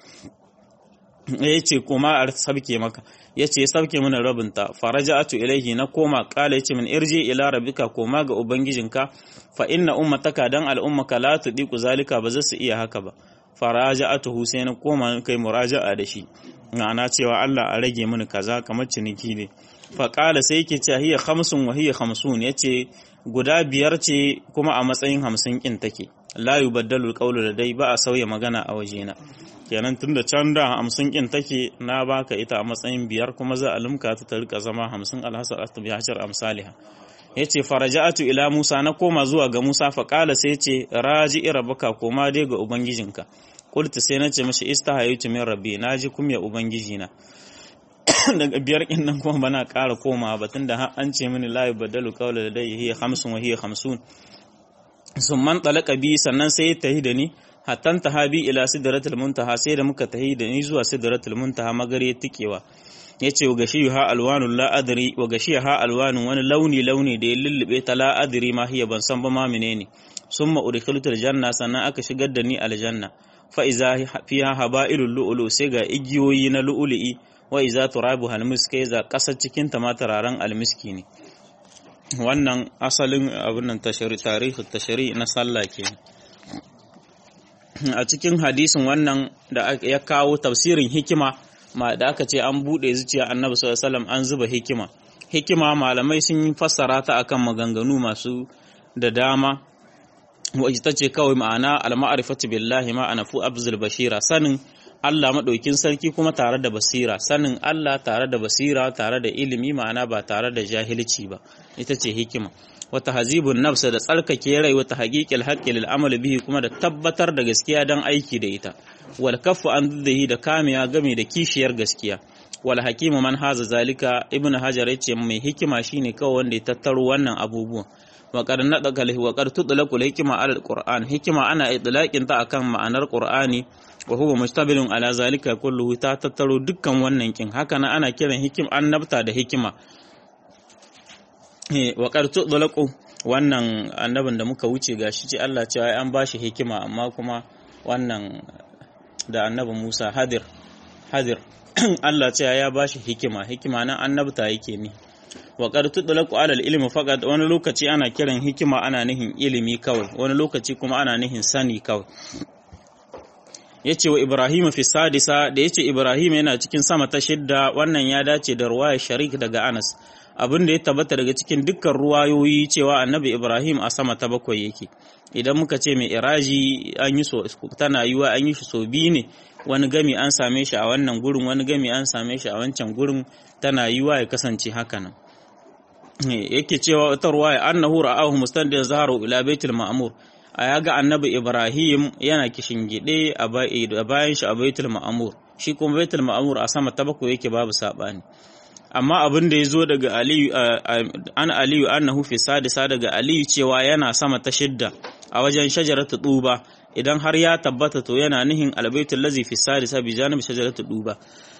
yace koma a sabke maka yace ya sabke mana rabinta faraja'atu ilaihi na koma kala yace min irji ila rabbika koma ga ubangijinka fa inna ummataka dan al ummaka la tudiqu zalika ba za su iya haka ba faraja'atuhu sai na koma kai muraja'a da shi ma'ana cewa Allah a rage mini kaza kamar ciniki ne fa qala sai yake cewa hiya khamsun wa hiya khamsun yace guda biyar ce kuma a matsayin hamsin kin take la yubaddalu alqawlu ladai ba a sauya magana a wajena kenan tunda can da hamsin kin take na baka ita a matsayin biyar kuma za a lumka ta ta rika zama hamsin alhasar asbi hashar amsaliha yace faraja'atu ila Musa na koma zuwa ga Musa fa qala sai yace raji'i rabbaka koma dai ga ubangijinka qultu sai nace mishi istahaytu min rabbi naji kumya ubangijina daga biyar kin nan kuma bana ƙara koma ba tunda har an ce mini la yubaddalu qawla ladayhi hiya khamsun wa hiya khamsun summan talaka bi sannan sai ya tahi da ni hattan tahabi ila sidratul muntaha sai da muka tahi da ni zuwa sidratul muntaha magare tikewa yace wa gashi ha alwanul la adri wa gashi ha alwanun wani launi launi da ya lullube ta la adri ma hiya ban san ba ma menene summa udkhiltul janna sannan aka shigar da ni aljanna fa iza fiha haba'ilul lu'lu sai ga igiyoyi na lu'lu'i wa iza turabu halmisk za kasar cikin ta ma turaren almiski ne wannan asalin abin nan tashari tarihi tashari na sallah ke a cikin hadisin wannan da ya kawo tafsirin hikima ma da aka ce an bude zuciya annabi sallallahu alaihi wasallam an zuba hikima hikima malamai sun yi fassara ta akan maganganu masu da dama wa ita ce kawai ma'ana al-ma'rifatu billahi ma'ana fu abzul bashira sanin Allah maɗaukin sarki kuma tare da basira sanin Allah tare da basira tare da ilimi ma'ana ba tare da jahilci ba ita ce hikima wata hazibun nafsa da tsarkake rai wata haƙiƙil haƙƙi lil amal bihi kuma da tabbatar da gaskiya don aiki da ita wal kaffu an duddahi da kamiya game da kishiyar gaskiya wal hakimu man haza zalika ibnu hajar yace mai hikima shine kawai wanda ya tattaro wannan abubuwan wa qad nadaka wa qad tudlaqu hikma ala alquran hikima ana idlaqin ta akan ma'anar qur'ani wa huwa mustabilun ala zalika kulluhu ta tattaro dukkan wannan kin haka nan ana kiran hikim annabta da hikima wa qad tudlaqu wannan annabin da muka wuce gashi ce Allah cewa an bashi hikima amma kuma wannan da annabi Musa hadir hadir Allah cewa ya bashi hikima hikima nan annabta yake ne wa qad tudlaqu ala al-ilmi faqat wani lokaci ana kiran hikima ana nihin ilimi kawai wani lokaci kuma ana nihin sani kawai yace wa Ibrahim fi sadisa da yace Ibrahim yana cikin sama ta shidda wannan ya dace da ruwaya sharik daga Anas abin da ya tabbata daga cikin dukkan ruwayoyi cewa annabi Ibrahim a sama ta bakwai yake idan muka ce mai iraji an yi so tana yiwa an yi shi so biyu ne wani gami an same shi a wannan gurin wani gami an same shi a wancan gurin tana yiwa ya kasance haka nan yake cewa wata ruwaya annahu ra'ahu mustandin zaharu ila baitul ma'mur a yaga annabi Ibrahim yana kishingide a bayan shi a baitul ma'mur shi kuma baitul ma'mur a sama ta bakwai yake babu sabani amma abin da ya zo daga aliyu an aliyu annahu fi sadisa daga aliyu cewa yana sama ta shidda a wajen shajaratu duba idan har ya tabbata to yana nihin albaitul lazi fi sadisa bi janib shajaratu duba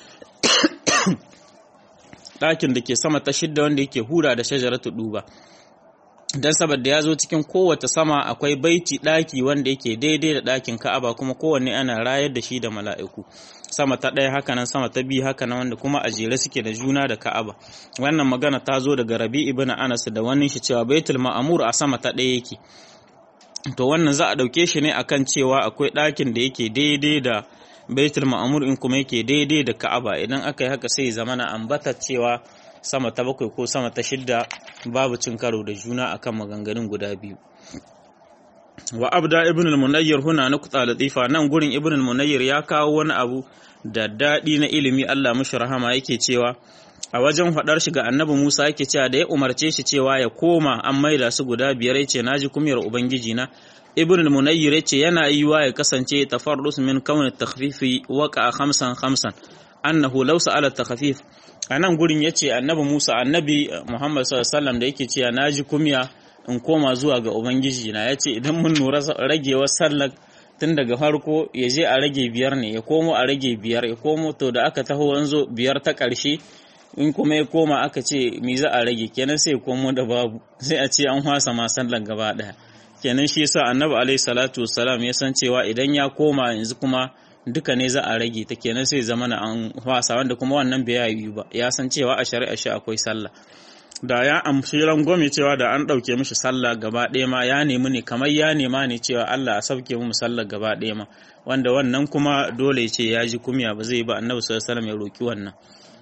ɗakin da ke sama ta shidda wanda yake hura da shajaratu duba dan saboda ya zo cikin kowace sama akwai baiti ɗaki wanda yake daidai da ɗakin ka'aba kuma kowanne ana rayar da shi da mala'iku sama ta ɗaya haka nan sama ta biyu haka nan wanda kuma a jere suke da juna da ka'aba wannan magana ta zo daga rabi ibn anas da wani shi cewa baitul ma'amur a sama ta ɗaya yake to wannan za a ɗauke shi ne akan cewa akwai ɗakin da yake daidai da baitul ma'amur in kuma yake daidai da ka'aba idan aka yi haka sai zama na ambata cewa sama ta bakwai ko sama ta shidda babu cin karo da juna akan maganganun guda biyu wa abda ibn al-munayyir huna nuqta latifa nan gurin ibn al-munayyir ya kawo wani abu da daɗi na ilimi Allah mashi rahama yake cewa a wajen faɗar shi ga annabi Musa yake cewa da ya umarce shi cewa ya koma an maida su guda biyar yace naji kumiyar ubangiji na ibn al-munayyir yace yana yiwa ya kasance tafarrus min kawn at-takhfifi waqa khamsan khamsan annahu law sa'ala at-takhfif anan gurin yace annabi Musa annabi Muhammad sallallahu alaihi wasallam da yake cewa naji kumiya in koma zuwa ga ubangiji na yace idan mun nura ragewar sallar tun daga farko ya je a rage biyar ne ya komo a rage biyar ya komo to da aka taho wanzo biyar ta ƙarshe in kuma ya koma aka ce mi za a rage kenan sai komo da babu sai a ce an hwasa ma sallan gaba ɗaya kenan shi yasa annabi alaihi salatu wassalam ya san cewa idan ya koma yanzu kuma duka ne za a rage ta kenan sai zama na an hwasa wanda kuma wannan bai yi ba ya san cewa a shari'a shi akwai sallah da ya amshi rangwame cewa da an ɗauke mishi sallah gaba ɗaya ma ya nemi ne kamar ya nema ne cewa Allah a sauke mu sallah gaba ɗaya ma wanda wannan kuma dole ce ya ji kumya ba zai ba annabi sallallahu alaihi wasallam ya roki wannan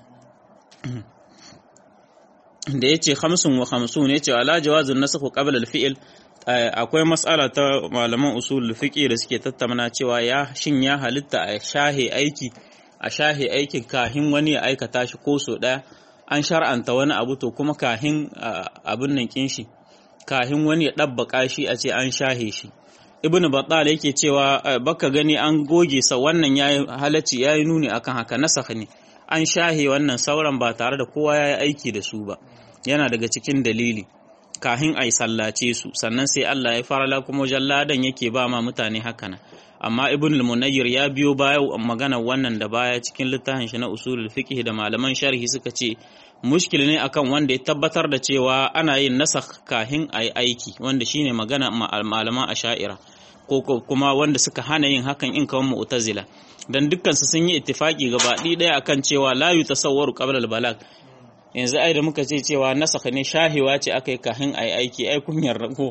da yace khamsun wa khamsun yace ala jawazun nasakh qabla al-fi'l akwai mas'ala ta malaman usul fiqh da suke tattauna cewa ya shin ya halitta a shahe aiki a shahe aikin kahin wani ya aikata shi ko so daya an shar'anta wani abu to kuma kahin abin nan kin shi kahin wani ya ɗabbaka shi a ce an shahe shi ibnu battal yake cewa baka gani an goge sa wannan yayi halacci yayi nuni akan haka nasakh ne an shahe wannan sauran ba tare da kowa yayi aiki da su ba yana daga cikin dalili kahin ai sallace su sannan sai Allah ya farala kuma jalladan yake ba ma mutane haka nan amma ibn al-munayyir ya biyo baya magana wannan da baya cikin littafin shi na usulul fiqh da malaman sharhi suka ce mushkil ne akan wanda ya tabbatar da cewa ana yin nasakh kahin ayi aiki wanda shine magana malaman asha'ira ko kuma wanda suka hana yin hakan in kawan mu'tazila dan dukkan su sun yi ittifaki gabaɗi ɗaya akan cewa la yutasawwaru qabla al-balag yanzu ai da muka ce cewa nasakh ne shahiwa ce akai kahin ayi aiki ai kunyar ko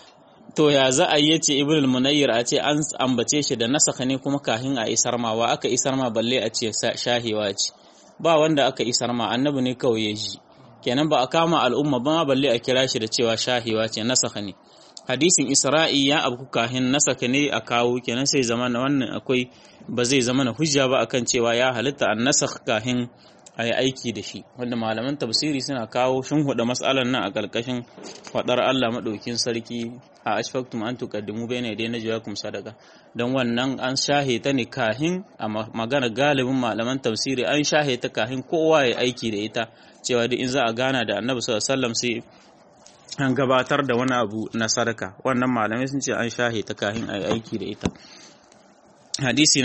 to ya za a yi ce ibn al-munayyir a ce an ambace shi da nasakha ne kuma kahin a isar ma wa aka isar ma balle a ce shahewa ce ba wanda aka isar ma annabi ne kawai ya ji kenan ba a kama al'umma ba balle a kira shi da cewa shahewa ce nasakha ne hadisin isra'i ya abu kahin nasakha ne a kawo kenan sai zama na wannan akwai ba zai zama na hujja ba akan cewa ya halitta an nasakh kahin a yi aiki da shi wanda malaman tafsiri suna kawo huda matsalar nan a ƙarƙashin faɗar Allah maɗaukin sarki a ashfaktum an tuqaddimu bayna yaday najwakum sadaka dan wannan an shahe ta ne kahin a magana galibin malaman tafsiri an shahe ta kahin kowa ya aiki da ita cewa duk in za a gana da Annabi sallallahu alaihi wasallam sai an gabatar da wani abu na sadaka wannan malamai sun ce an shahe ta kahin a aiki da ita hadisi na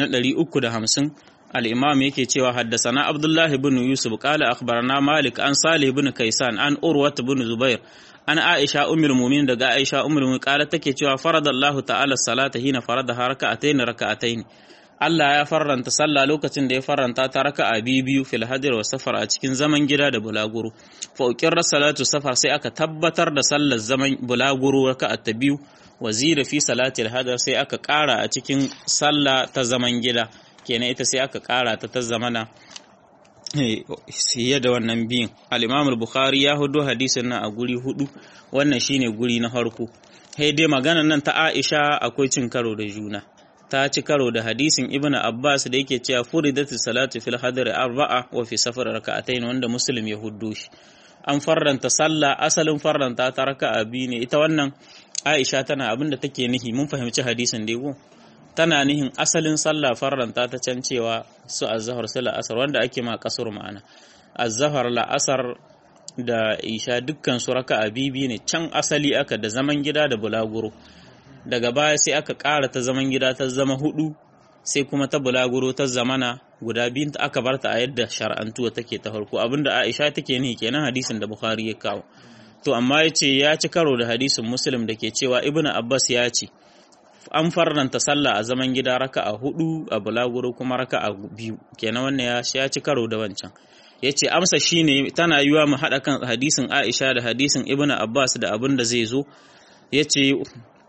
350 الإمام يكي تشوى حدثنا عبد الله بن يوسف قال أخبرنا مالك عن صالح بن كيسان عن أروة بن زبير عن عائشة أم المؤمنين دقا عائشة أم المؤمنين قالت تكي تشوى فرض الله تعالى الصلاة هنا فرضها ركعتين ركعتين Allah ya farranta sallah lokacin da ya farranta ta raka a biyu fil hadir wa safar a cikin zaman gida da bulaguro fa uqirra salatu safar sai aka tabbatar da sallar zaman bulaguro raka ta biyu wa zira fi salati al sai aka ƙara a cikin sallah ta zaman gida kenan ita sai aka kara ta ta zamana siye da wannan biyun al-imam al-bukhari ya hudu hadisin nan a guri hudu wannan shine guri na farko sai dai maganar nan ta Aisha akwai cin karo da juna ta ci karo da hadisin ibn Abbas da yake cewa furidatu salatu fil hadri arba'a wa fi safar raka'atayn wanda muslim ya huddo shi an farranta sallah asalin farranta ta raka'a biyu ne ita wannan Aisha tana abinda take nihi mun fahimci hadisin da yego tana nihin asalin sallah farranta ta can cewa su azhar su la'asar wanda ake ma kasur ma'ana azhar la'asar da isha dukkan su raka'a bibi ne can asali aka da zaman gida da bulaguro daga baya sai aka ƙara ta zaman gida ta zama hudu sai kuma ta bulaguro ta zamana guda biyun ta aka barta a yadda shar'antuwa take ta farko abinda Aisha take nihi kenan hadisin da Bukhari ya kawo to amma yace ya ci karo da hadisin Muslim da ke cewa Ibn Abbas ya ce an farnanta sallah a zaman gida raka a hudu a bulaguro kuma raka a biyu kenan wannan ya ci karo da wancan ya ce amsa shine tana yiwa mu haɗa kan hadisin aisha da hadisin ibnu abbas da abin da zai zo ya ce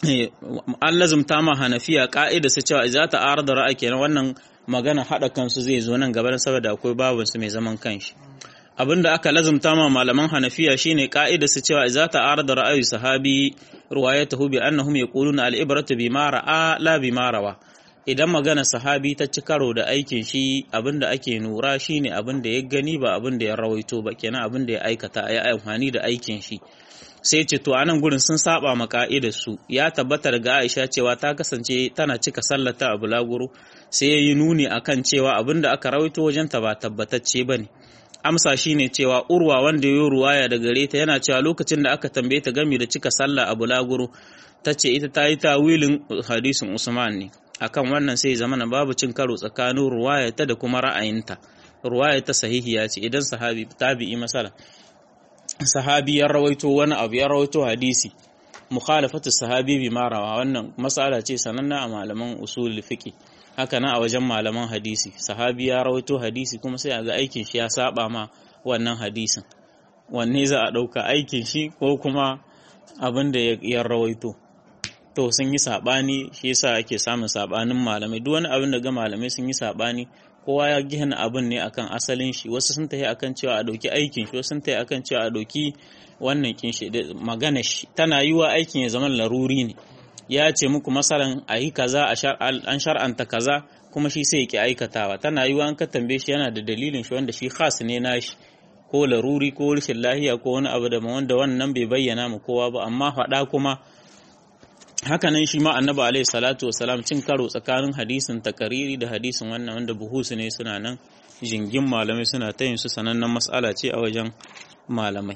an lazumta ma hanafiya ka'ida su cewa za ta arda ra'ayi kenan wannan magana hada kansu zai zo nan gaba saboda akwai babun su mai zaman kanshi abinda aka lazumta ma malaman hanafiya shine ka'ida su cewa za ta arda ra'ayi sahabi ruwayatahu bi annahum yaquluna al-ibratu bima ra'a la bima rawa idan magana sahabi ta ci karo da aikin shi abinda ake nura shine abinda ya gani ba abinda ya rawaito ba kenan abinda ya aikata ya amfani da aikin shi sai ce to anan gurin sun saba ma ka'idar su ya tabbata daga Aisha cewa ta kasance tana cika sallata a bulaguro sai ya yi nuni akan cewa abinda aka rawaito wajen ta ba tabbatacce bane amsa shine cewa urwa wanda ya yi ruwaya da gare ta yana cewa lokacin da aka tambaye ta game da cika sallah a bulaguro ta ce ita ta yi tawilin hadisin Usman ne akan wannan sai zamana babu cin karo tsakanin ruwayata da kuma ra'ayinta ruwayata sahihiya ce idan sahabi tabi'i masala sahabi ya rawaito wani abu ya rawaito hadisi mukhalafatu sahabi bi marawa wannan masala ce sananna a malaman usul fiqi haka nan a wajen malaman hadisi sahabi ya rawaito hadisi kuma sai a ga aikin shi ya saba ma wannan hadisin wanne za a ɗauka aikin shi ko kuma abin da ya rawaito to sun yi saɓani shi yasa ake samun saɓanin malamai duk wani abin da ga malamai sun yi saɓani kowa ya gina abin ne akan asalin shi wasu sun tafi akan cewa a ɗauki aikin shi wasu sun tafi akan cewa a ɗauki wannan kin shi magana shi tana yiwa aikin ya zama laruri ne ya ce muku masalan a yi kaza an shar'anta kaza kuma shi sai ki aikatawa tana yiwa an ka tambaye shi yana da dalilin shi wanda shi khas ne nashi ko laruri ko rashin lahiya ko wani abu da wanda wannan bai bayyana mu kowa ba amma faɗa kuma hakanan shi ma annabi alaihi salatu wasalam cin karo tsakanin hadisin takariri da hadisin wannan wanda buhusu ne suna nan jingin malamai suna ta yin su sanannen mas'ala ce a wajen malamai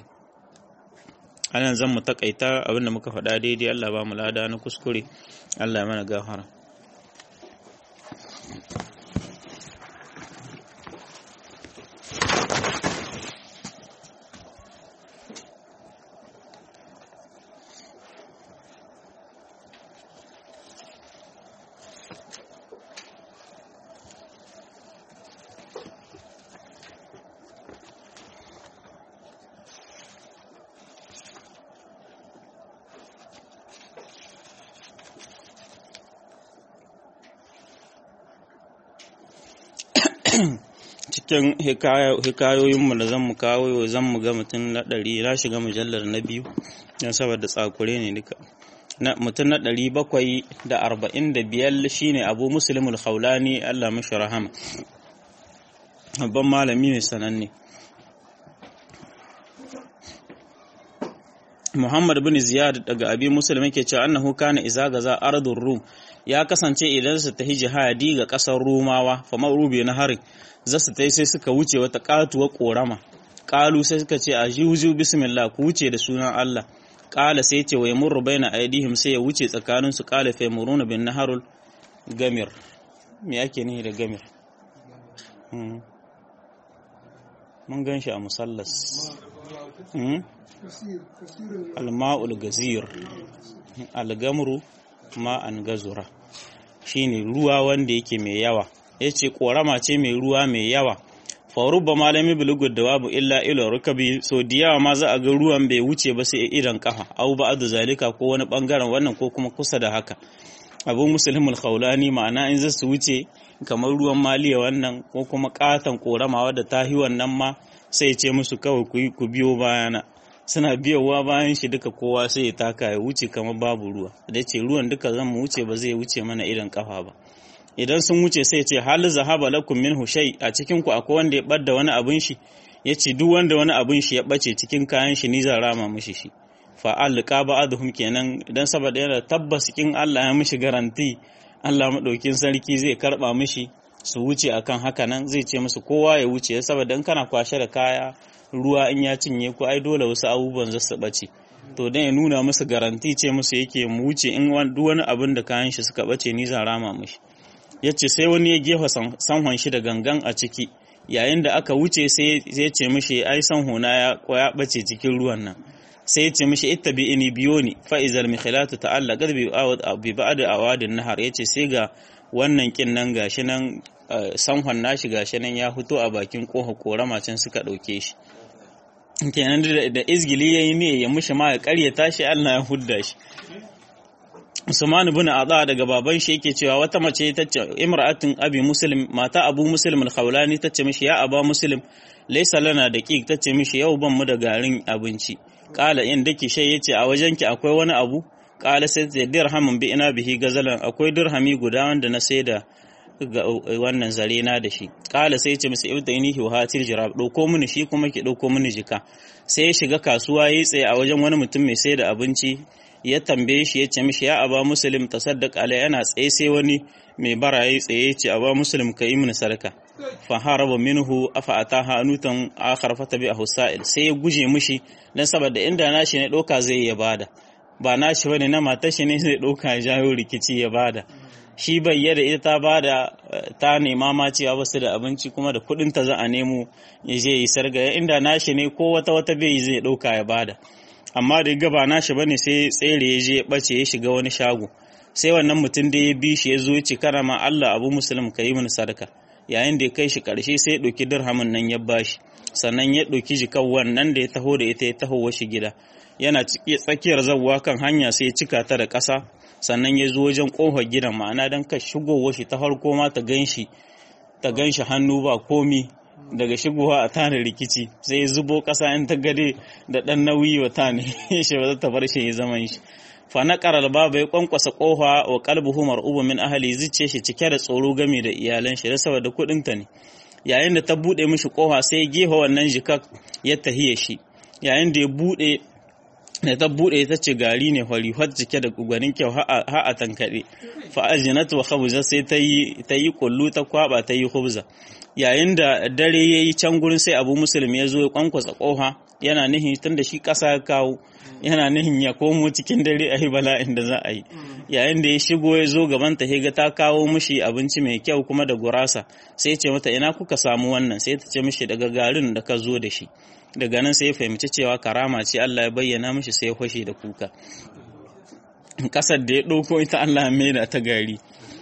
anan zan mu takaita abinda muka faɗa daidai Allah ba mu lada na kuskure Allah ya mana gafara cikin hikayoyinmu da zan mu kawo zan mu ga mutum na ɗari na shiga mujallar na biyu don saboda tsakure ne duka mutum na ɗari bakwai da arba'in da biyar shine abu musulmul haulani allah mashi rahama babban malami ne sananne Muhammad bin Ziyad daga Abi Muslim yake cewa annahu kana iza gaza ardur Rum ya kasance idan su tahi jihadi ga kasar Rumawa fa mawrubi na harin za su tai sai suka wuce wata katuwar korama qalu sai suka ce ajuzu bismillah ku wuce da sunan Allah qala sai ce wa yamurru baina aidihim sai ya wuce tsakanin su qala fa yamuruna bin naharul gamir me yake nihi da gamir mun gan shi a musallas alma'ul gazir algamru ma'an gazura shine ruwa wanda yake mai yawa yace korama ce mai ruwa mai yawa faruba malami bulugud da babu illa ila rukabi so da yawa ma za a ga ruwan bai wuce ba sai idan kafa au ba'du zalika ko wani bangaren wannan ko kuma kusa da haka abu muslimul khawlani ma'ana in za su wuce kamar ruwan maliya wannan ko kuma katan korama wadda tahi wannan ma sai ce musu kawai ku biyo bayana suna biyowa bayan shi duka kowa sai ya taka ya wuce kamar babu ruwa da ce ruwan duka zan mu wuce ba zai wuce mana idan kafa ba idan sun wuce sai ce hal zahaba lakum minhu shay a cikin ku akwai wanda ya badda wani abin shi yace duk wanda wani abin shi ya bace cikin kayan shi ni zan rama mishi shi fa alqa ba'dhum kenan idan saboda yana tabbas kin Allah ya mishi garanti Allah madaukin sarki zai karba mishi su wuce akan haka nan zai ce musu kowa ya wuce saboda in kana kwashe da kaya ruwa in ya cinye ku ai dole wasu abubuwan za su bace to dan ya nuna musu garanti ce musu yake mu wuce in duk wani abin da kayan shi suka bace ni zan rama mishi yace sai wani ya gefa sanhon shi da gangan a ciki yayin da aka wuce sai ya ce mishi ai sanho na ya ya bace cikin ruwan nan sai ya ce mishi ittabi ini biyoni fa izal mikhilatu ta'allaqat bi bi ba'd awadin nahar yace sai ga wannan kin nan gashi nan sanhon nashi gashi nan ya fito a bakin koha korama can suka dauke shi kenan da izgili yayi ne ya mushi ma ya karyata shi Allah ya hudda shi Usman ibn Adha daga baban shi yake cewa wata mace ta ce imra'atun abi muslim mata abu muslim al-khawlani tace mishi ya aba muslim laysa lana daqiq tace mishi yau ban mu da garin abinci qala in dake shay yace a wajenki akwai wani abu qala sai ta dirhamin bi ina bihi gazalan akwai dirhami guda wanda na saida ga wannan zare na da shi qala sai yace masa ibtainihi wa hatir jirab dauko mini shi kuma ki dauko mini jika sai ya shiga kasuwa yayi tsaye a wajen wani mutum mai saida abinci ya tambaye shi ya ce mishi ya aba muslim tasaddaq alai yana tsaye sai wani mai bara ya tsaye ce aba muslim ka yi mini sarka fa haraba minhu afa ataha anutan akhar fa tabi sa'il sai ya guje mishi dan saboda inda nashi ne doka zai ya bada ba nashi bane na matar shi ne zai doka ya jawo rikici ya bada shi bai yada ita ta bada ta nema ma cewa ba su da abinci kuma da kudin ta za a nemo ya je yi sarga inda nashi ne ko wata wata bai zai doka ya bada amma da gaba nashi bane sai tsere ya je ya bace ya shiga wani shago sai wannan mutum da ya bi shi ya zo ya ce kana ma Allah abu muslim ka yi mini sadaka yayin da ya kai shi karshe sai ya ɗauki dirhamin nan ya bashi sannan ya ɗauki jikan wannan da ya taho da ita ya taho washi gida yana tsakiyar zawwa kan hanya sai ya cika ta da ƙasa sannan ya zo wajen ƙofar gidan ma'ana don ka shigo shi ta farko ma ta ganshi ta ganshi hannu ba komi daga shigowa a tana rikici sai ya zubo ƙasa in ta gade da ɗan nauyi wa tane shi ba za ta bar shi ya zaman shi fa na ƙarar baba ya kwankwasa ƙofa wa qalbuhu mar'ubu min ahli zuce shi cike da tsoro game da iyalan shi da saboda kuɗin ta ne yayin da ta buɗe mishi ƙofa sai ya gefa wannan jikak ya tahiye shi yayin da ya buɗe da ta buɗe ta ce gari ne hori har cike da gwanin kyau ha a tankaɗe fa ajinatu wa khabza sai ta yi ta yi kullu ta kwaba ta yi khubza yayin da dare ya yi can gurin sai abu musulmi ya zo ya kwankwasa ƙoha yana nihin tun da shi ƙasa ya kawo yana nihin ya komo cikin dare a yi bala'in da za a yi yayin da ya shigo ya zo gaban ta ga ta kawo mishi abinci mai kyau kuma da gurasa sai ce mata ina kuka samu wannan sai ta ce mishi daga garin da ka zo da shi daga nan sai ya fahimci cewa karama ce Allah ya bayyana mishi sai ya fashe da kuka ƙasar da ya ɗauko ita Allah ya maida ta gari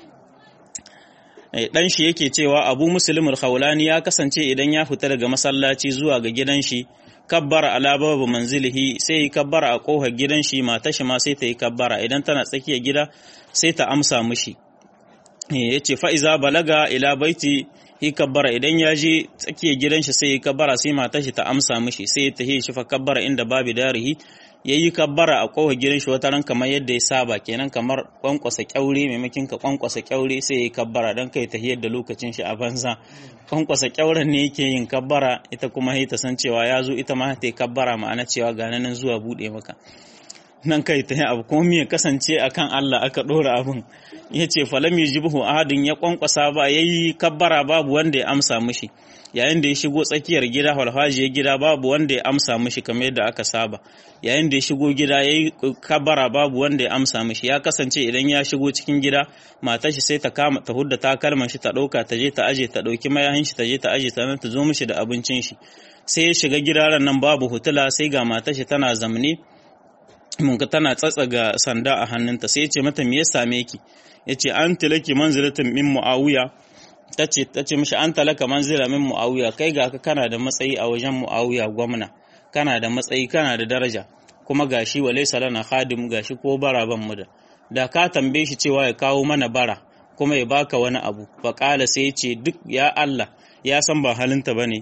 dan shi yake cewa abu muslim al-khawlani ya kasance idan ya fita daga masallaci zuwa ga gidan shi kabbara ala babu manzilihi sai yi kabbara a kofar gidan shi mata shi ma sai ta yi kabbara idan tana tsakiyar gida sai ta amsa mishi yace fa iza balaga ila baiti hi kabbara idan ya je tsakiyar gidan shi sai yi kabbara sai mata shi ta amsa mishi sai ta yi shi fa kabbara inda babu darihi ya yi kabbara a kowa gidan shi wata ran kamar yadda ya saba kenan kamar kwankwasa kyaure maimakin ka kwankwasa kyaure sai ya yi kabbara don kai ta da lokacin shi a banza kwankwasa kyauren ne yake yin kabbara ita kuma ta san cewa ya zo ita ma ta yi kabbara ma'ana cewa ga nan zuwa bude maka nan kai ta yi abu kuma ya kasance akan Allah aka ɗora abin ya ce falam yujibuhu ahadin ya kwankwasa ba ya yi kabbara babu wanda ya amsa mishi yayin da ya shigo tsakiyar gida falfajiyar gida babu wanda ya amsa mishi kamar yadda aka saba yayin da ya shigo gida ya yi kabara babu wanda ya amsa mishi ya kasance idan ya shigo cikin gida matar shi sai ta kama ta hudda takalman shi ta ɗauka ta je ta aje ta ɗauki mayahin shi ta je ta aje ta nan ta zo mishi da abincin shi sai ya shiga gida nan babu hutula sai ga matar shi tana zamne mun tana tsatsaga sanda a hannunta sai ya ce mata me ya same ki ya ce an tilaki manzilatin min muawiya ta ce ta ce mishi an talaka manzila min muawiya kai ga ka kana da matsayi a wajen muawiya gwamna kana da matsayi kana da daraja kuma gashi wa laysa lana khadim gashi ko bara ban mu da da ka tambaye shi cewa ya kawo mana bara kuma ya baka wani abu fa kala sai ya ce duk ya Allah ya san ba halinta bane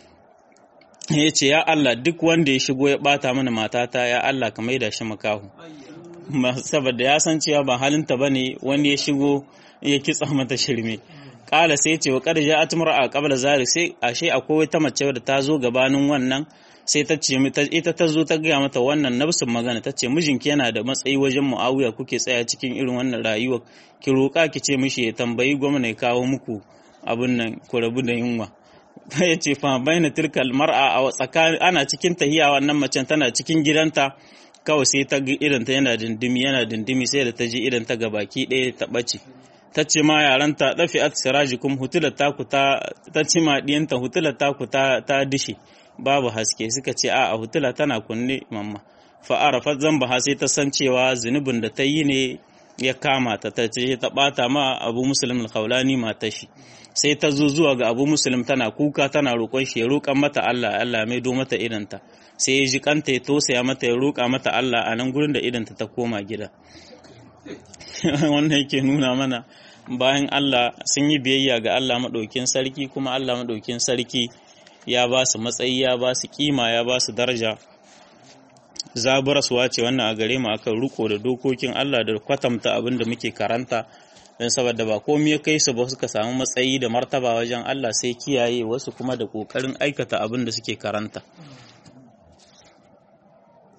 ya ce ya Allah duk wanda ya shigo ya bata mana matata ya Allah ka maida shi makahu saboda ya san cewa ba halinta bane wani ya shigo ya kitsa mata shirme kala sai ce wa kada ja atmar a qabla zalik sai ashe akwai wata mace da ta zo gabanin wannan sai ta ce ita ta zo ta gaya mata wannan nafsin magana ta ce mijinki yana da matsayi wajen muawiya kuke tsaya cikin irin wannan rayuwa ki roƙa ki ce mishi ya tambayi gwamna ya kawo muku abin nan ku rabu da yunwa ya ce fa baina tilkal mar'a a tsakanin ana cikin tahiya wannan macen tana cikin gidanta kawai sai ta ga irin ta yana dindimi yana dindimi sai da ta ji irin ta ga baki ɗaya ta ɓace ta ce ma yaranta dafi at sirajikum hutular taku ta ta ce ma diyanta hutular taku ta ta dishe babu haske suka ce a a hutula tana kunne mamma fa arafat zamba sai ta san cewa zunubin da ta yi ne ya kama ta ta ce ta bata ma abu muslim al-khawlani matar shi sai ta zo zuwa ga abu muslim tana kuka tana roƙon shi ya roƙan mata Allah Allah mai do mata idanta sai ya ji kanta ya tosaya mata ya roƙa mata Allah a nan gurin da idanta ta koma gida wannan yake nuna mana bayan Allah sun yi biyayya ga Allah maɗaukin sarki kuma Allah maɗaukin sarki ya ba su matsayi ya ba su kima ya ba su daraja zaburaswa ce wannan a gare mu akan riko da dokokin Allah da kwatamta abin da muke karanta don saboda ba komai ya kai su ba suka samu matsayi da martaba wajen Allah sai kiyaye wasu kuma da kokarin aikata abin da suke karanta